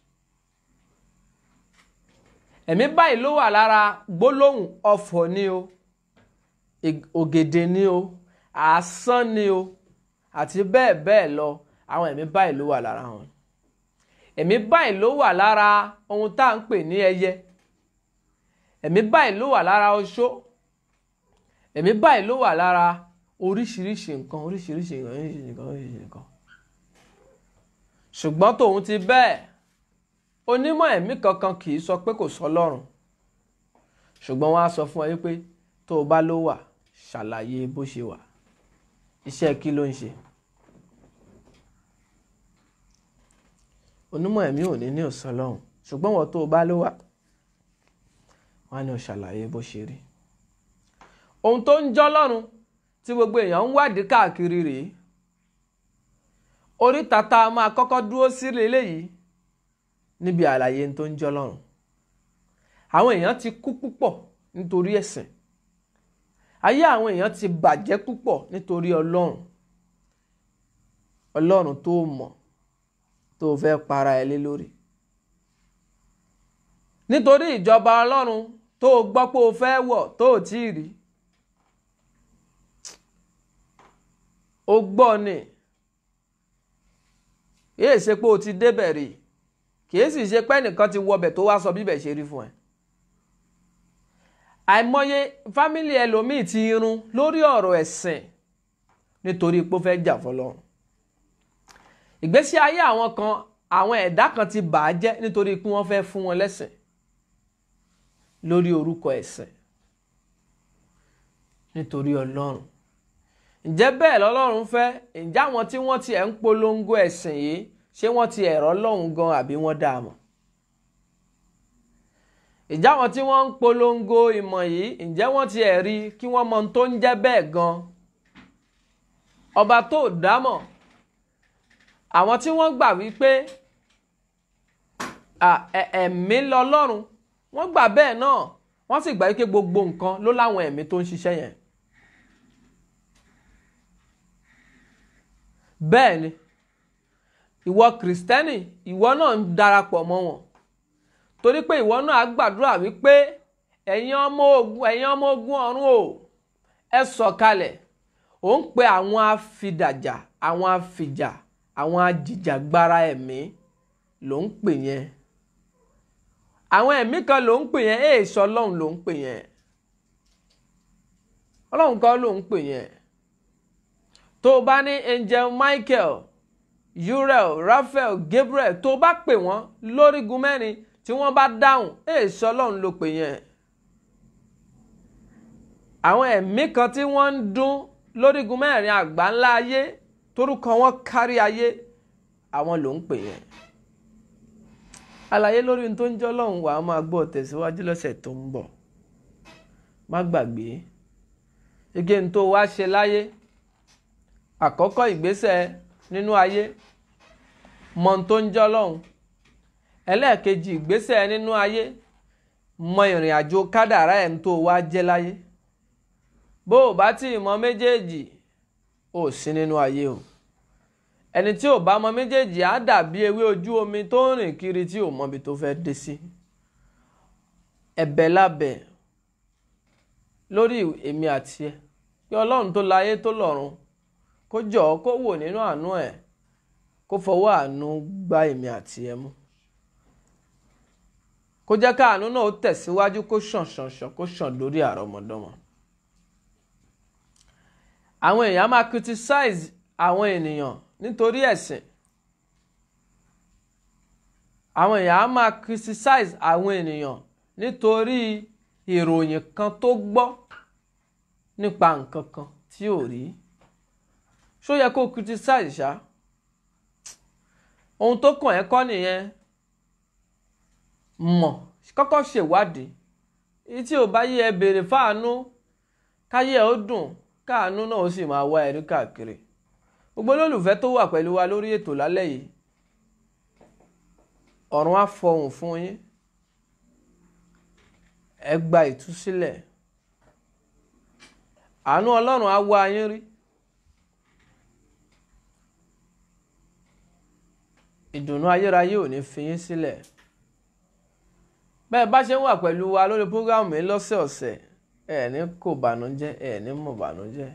ẹ̀mí báyìí ló wà lára gbólóhùn ọ̀fọ̀ ni o ògèdè ni o àásán ni o àti bẹ́ẹ̀ bẹ́ẹ̀ lọ àwọn ẹ̀mí báyìí ló wà lára wọn ẹ̀mí báyìí ló wà lára ohun tá à ń pè ní ẹyẹ ẹ̀mí báyìí ló wà lára oṣó ẹ̀mí báyìí ló wà lára oríṣiríṣi nǹkan oríṣiríṣi nǹkan oríṣiríṣi nǹkan oríṣiríṣi nǹkan ṣùgbọ́n tòun ti bẹ́ẹ̀ onímọ̀ ẹ̀mí kankan kì í sọ pé kò sọ lọ́run ṣùgbọ́n wọ́n á sọ fún ẹ pé tó o bá ló wà ṣàlàyé bó ṣe wà iṣẹ́ kí ló ń ṣe onímọ̀ ẹ̀mí ò ní ní òsán lọ́hùn ṣùgbọ́n wọ́n tó o bá ló wà wọ́n á ní o ṣàlàyé bó ṣe rí ohun tó ń jọ́ lọ́run tí gbogbo èèyàn ń wádìí káàkiri rèé oríta tá a máa kọ́kọ́ dúró sí eléyìí níbi àlàyé tó ń jọ́ lọ́run àwọn èèyàn ti kú púpọ̀ nítorí ẹ̀sìn ayé àwọn èèyàn ti bàjẹ́ púpọ̀ nítorí ọlọ́run ọlọ́run tó mọ̀ tó fẹ́ para ẹ lé lórí nítorí ìjọba ọlọ́run tó gbọ́ pé o fẹ́ wọ̀ tó ò tí ì rí o gbọ́ ni yéè ṣe pé o ti débẹ̀ rí kìí sì ṣe pé ẹnìkan ti wọbẹ̀ tó wá sọ bíbẹ̀ ṣe rí fún ẹ àìmọye fámìlì ẹlòmíì ti irun lórí ọ̀rọ̀ ẹ̀sìn nítorí pé ó fẹ́ jà fọlọ́run ìgbésí ayé àwọn kan àwọn ẹ̀dá kan ti bà á jẹ́ nítorí pé wọ́n fẹ́ fún wọn lẹ́sìn lórí orúkọ ẹ̀sìn nítorí ọlọ́run ǹjẹ́ bẹ́ẹ̀ lọ́lọ́run fẹ́ ǹjẹ́ àwọn tí wọ́n ti ẹ̀ ń polongo ẹ̀sìn yìí ṣé wọ́n ti ẹ̀rọ lọ́hùn gan àbí wọ́n dá a mọ̀ ǹjẹ́ àwọn tí wọ́n ń polongo ìmọ̀ yìí ǹjẹ́ wọ́n ti ẹ̀ rí kí wọ́n mọ ohun tó ń jẹ́ bẹ́ẹ̀ gan ọba tó dámọ̀ àwọn tí wọ́n gbà wípé ẹ̀mí lọ́lọ́run wọ́n gbà bẹ́ẹ̀ náà wọ́n sì gbà wípé gbogbo nǹkan ló láwọn ẹ̀mí tó ń ṣiṣẹ́ yẹn bẹ́ẹ̀ ni ìwọ kìrìsìtẹ́nì ìwọ náà ń darapọ̀ mọ́ wọn torí pé ìwọ náà á gbàdúrà wípé ẹ̀yin ọmọ ogun ẹ̀yin ọmọ ogun ọ̀run o ẹ sọ̀kalẹ̀ ò ń pe àwọn afidàjà àwọn afìjà àwọn ajìjàgbara ẹ̀mí ló ń pè yẹn àwọn ẹ̀mí kan ló ń pè yẹn èè sọ ọlọ́run ló ń pè yẹn ọlọ́run kan ló ń pè yẹn tó o bá ní angel Michael Uriel Raphael Gabriel tó o bá pè wọ́n lórígun mẹ́rin tí wọ́n bá dáhùn èè sọ ọlọ́run ló pè yẹn àwọn ẹ̀mí kan tí wọ́n ń dún lórígun mẹ́rin àgbà ńlá ayé torúkọ wọn kárí ayé àwọn ló ń pè yẹn àlàyé lórí ohun tó ń jọ́ lọ́hùn wàá máa gbọ́ tẹ̀síwájú lọ́sẹ̀ tó ń bọ̀ má gbàgbé ege ń tó wá ṣe láyé àkọ́kọ́ ìgbésẹ̀ nínú ayé mọ ohun tó ń jọ́ lọ́hùn ẹlẹ́ẹ̀kejì ìgbésẹ̀ nínú ayé mọ ìrìn àjò kádàrá ẹ̀ ń tó wá jẹ́ láyé bó o bá tí ì mọ méjèèjì ò sí nínú ayé o ẹni tí ò bá mọ méjèèjì á dàbí ewé ojú omi tó ń rìn kiri tí ò mọbi tó fẹ́ dé sí ẹ̀bẹ̀ lábẹ́ lórí èmi àti ẹ kí ọlọ́run tó láyé tó lọ́run kó jọ̀ọ́ kó wò nínú àánú ẹ̀ kó fọwọ́ àánú gbá èmi àti ẹ mú kó jẹ́ ká àánú náà ó tẹ̀síwájú kó ṣàn ṣàn ṣàn kó ṣàn lórí àrọ́mọdọ́mọ. àwọn èèyàn máa criticize àwọn ènìyàn nítorí ẹ̀sìn àwọn èèyàn á máa criticize àwọn ènìyàn nítorí ìròyìn kan tó gbọ́ nípa nǹkan kan tí ò rí ṣó yẹ kó criticize ṣá ohun tó kàn ẹ́ kọ́ nìyẹn mọ̀ kọ́kọ́ ṣèwádìí èyí tí ò bá yé ẹ béèrè fáànú káyé ẹ ó dùn káànú náà ó sì máa wá ẹrí káàkiri gbogbo olólùfẹ́ tó wà pẹ̀lú wa lórí ètò lálẹ́ yìí ọ̀run á fọhùn fún yín ẹ gba ìtúsílẹ̀ àánú ọlọ́run á wá yín rí ìdùnnú ayérayé ò ní fi yín sílẹ̀ bẹ́ẹ̀ bá ṣe ń wà pẹ̀lú wa lórí prógámù yìí lọ́sẹ̀ọ̀sẹ̀ ẹ̀ ní kò bànújẹ́ ẹ̀ ní mọ̀ bànújẹ́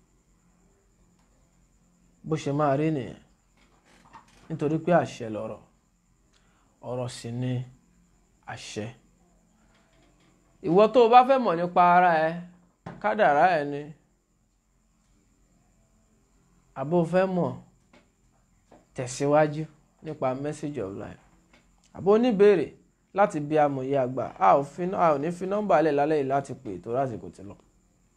bó ṣe máa rí nìyẹn nítorí pé àṣẹ lọ̀rọ̀ ọ̀rọ̀ sì ni àṣẹ ìwọ tó o bá fẹ́ mọ̀ nípa ara ẹ kádàrá ẹ ni àbó fẹ́ mọ̀ tẹ̀síwájú nípa message of life àbó oníbèrè láti bí amòye àgbà a ò fi a ò ní fi nọ́mbà lẹ̀ lálẹ́ yìí láti pè tó lásìkò tí lọ.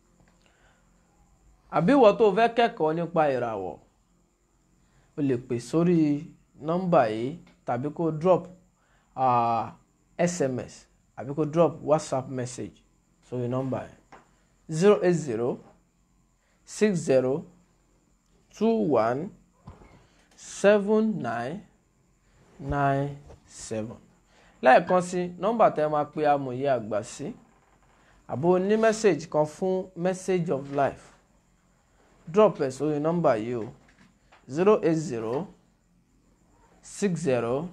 àbí ìwọ tó fẹ́ kẹ́kọ̀ọ́ nípa ìràwọ̀ o lè pè sórí nọ́mbà yìí tàbí kó drop uh, sms àbí kó drop whatsapp message sórí nọ́mbà yìí zero eight zero six zero two one seven nine nine seven lẹ́ẹ̀kan sí nọ́mbà tẹ́ máa pe amòye àgbà sí àbò ní mẹ́sẹ̀gì kan fún message of life drop ẹ̀ sórí nọ́mbà yìí o zero eight zero six zero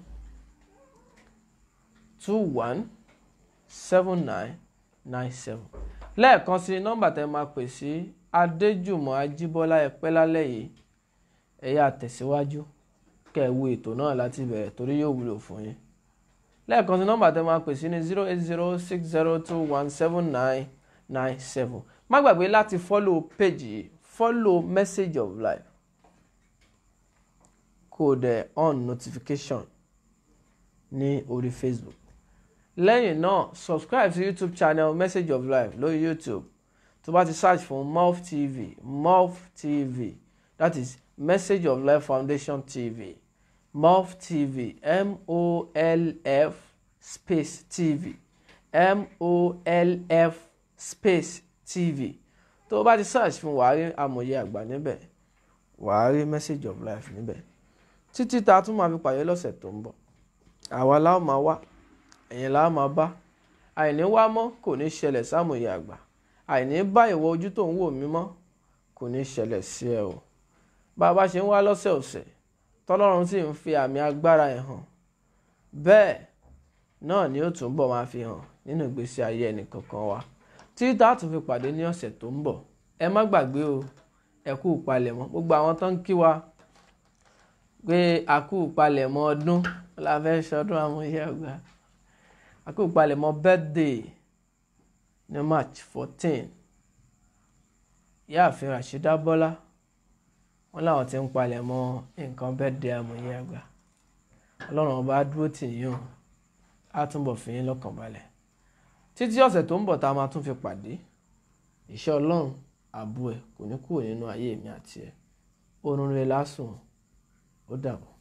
two one seven nine nine seven lẹ́ẹ̀kan sí nọ́mbà tẹ́ máa pè sí adéjùmọ̀ ajíbọ́lá ẹ̀pẹ́ lálẹ́ yìí ẹ̀yà tẹ̀síwájú kẹ́ ẹ wo ètò náà láti bẹ̀rẹ̀ torí yóò wúlò fún yín lẹ́ẹ̀kan sí nọ́mbà tẹ́ máa pè sí ní zero eight zero six zero two one seven nine nine seven má gbàgbé láti follow page yìí follow message of life kó o dẹ̀ on notification ní orí facebook lẹ́yìn náà subscribe sí youtube channel message of life lórí youtube tó bá ti search fún MOF TV MOF TV that is message of life foundation tv MOF TV M-O-L-F space TV M-O-L-F space TV tó o bá ti search fún wàá rí amòye àgbà níbẹ̀ wàá rí message of life níbẹ̀ títí tá a tún máa fi pàdé lọ́sẹ̀ tó ń bọ̀ àwa la ó máa wá ẹ̀yin la ó máa bá àìní wá mọ́ kò ní ṣẹlẹ̀ sámòye àgbà àìní bá ìwọ ojú tó ń wò mí mọ́ kò ní ṣẹlẹ̀ sí ẹ o bá a bá ṣe ń wá lọ́sẹ̀ọ̀sẹ̀ tọ́lọ́run sì ń fi àmì agbára ẹ̀ hàn bẹ́ẹ̀ náà ni ó túnbọ̀ máa fi hàn nínú ìgbésí ayé ẹnì kankan wa tí tá a tún fi pàdé ní ọ̀sẹ̀ tó ń bọ̀ ẹ má gbàgbé o ẹ kú ìpalẹ̀mọ́ gbogbo àwọn tó ń kí wa pé a kú ìpalẹ̀mọ́ ọdún la fẹ́ ṣọdún amúyẹ ọgbà a kú ìpalẹ̀mọ́ birthday ní march fourteen yáàfin Rashida Bọ́lá wọn làwọn ti ń palẹ̀ mọ́ nǹkan birthday amòye àgbà ọlọ́run ọba dúró tì yín o á túnbọ̀ fi yín lọ́kàn balẹ̀ títí ọ̀sẹ̀ tó ń bọ̀ tá a máa tún fi pàdé ìṣẹ́ ọlọ́run ààbò ẹ̀ kò ní kúrò nínú ayé mi àti ẹ̀ oorun rẹ̀ lásùn ó dàbọ̀.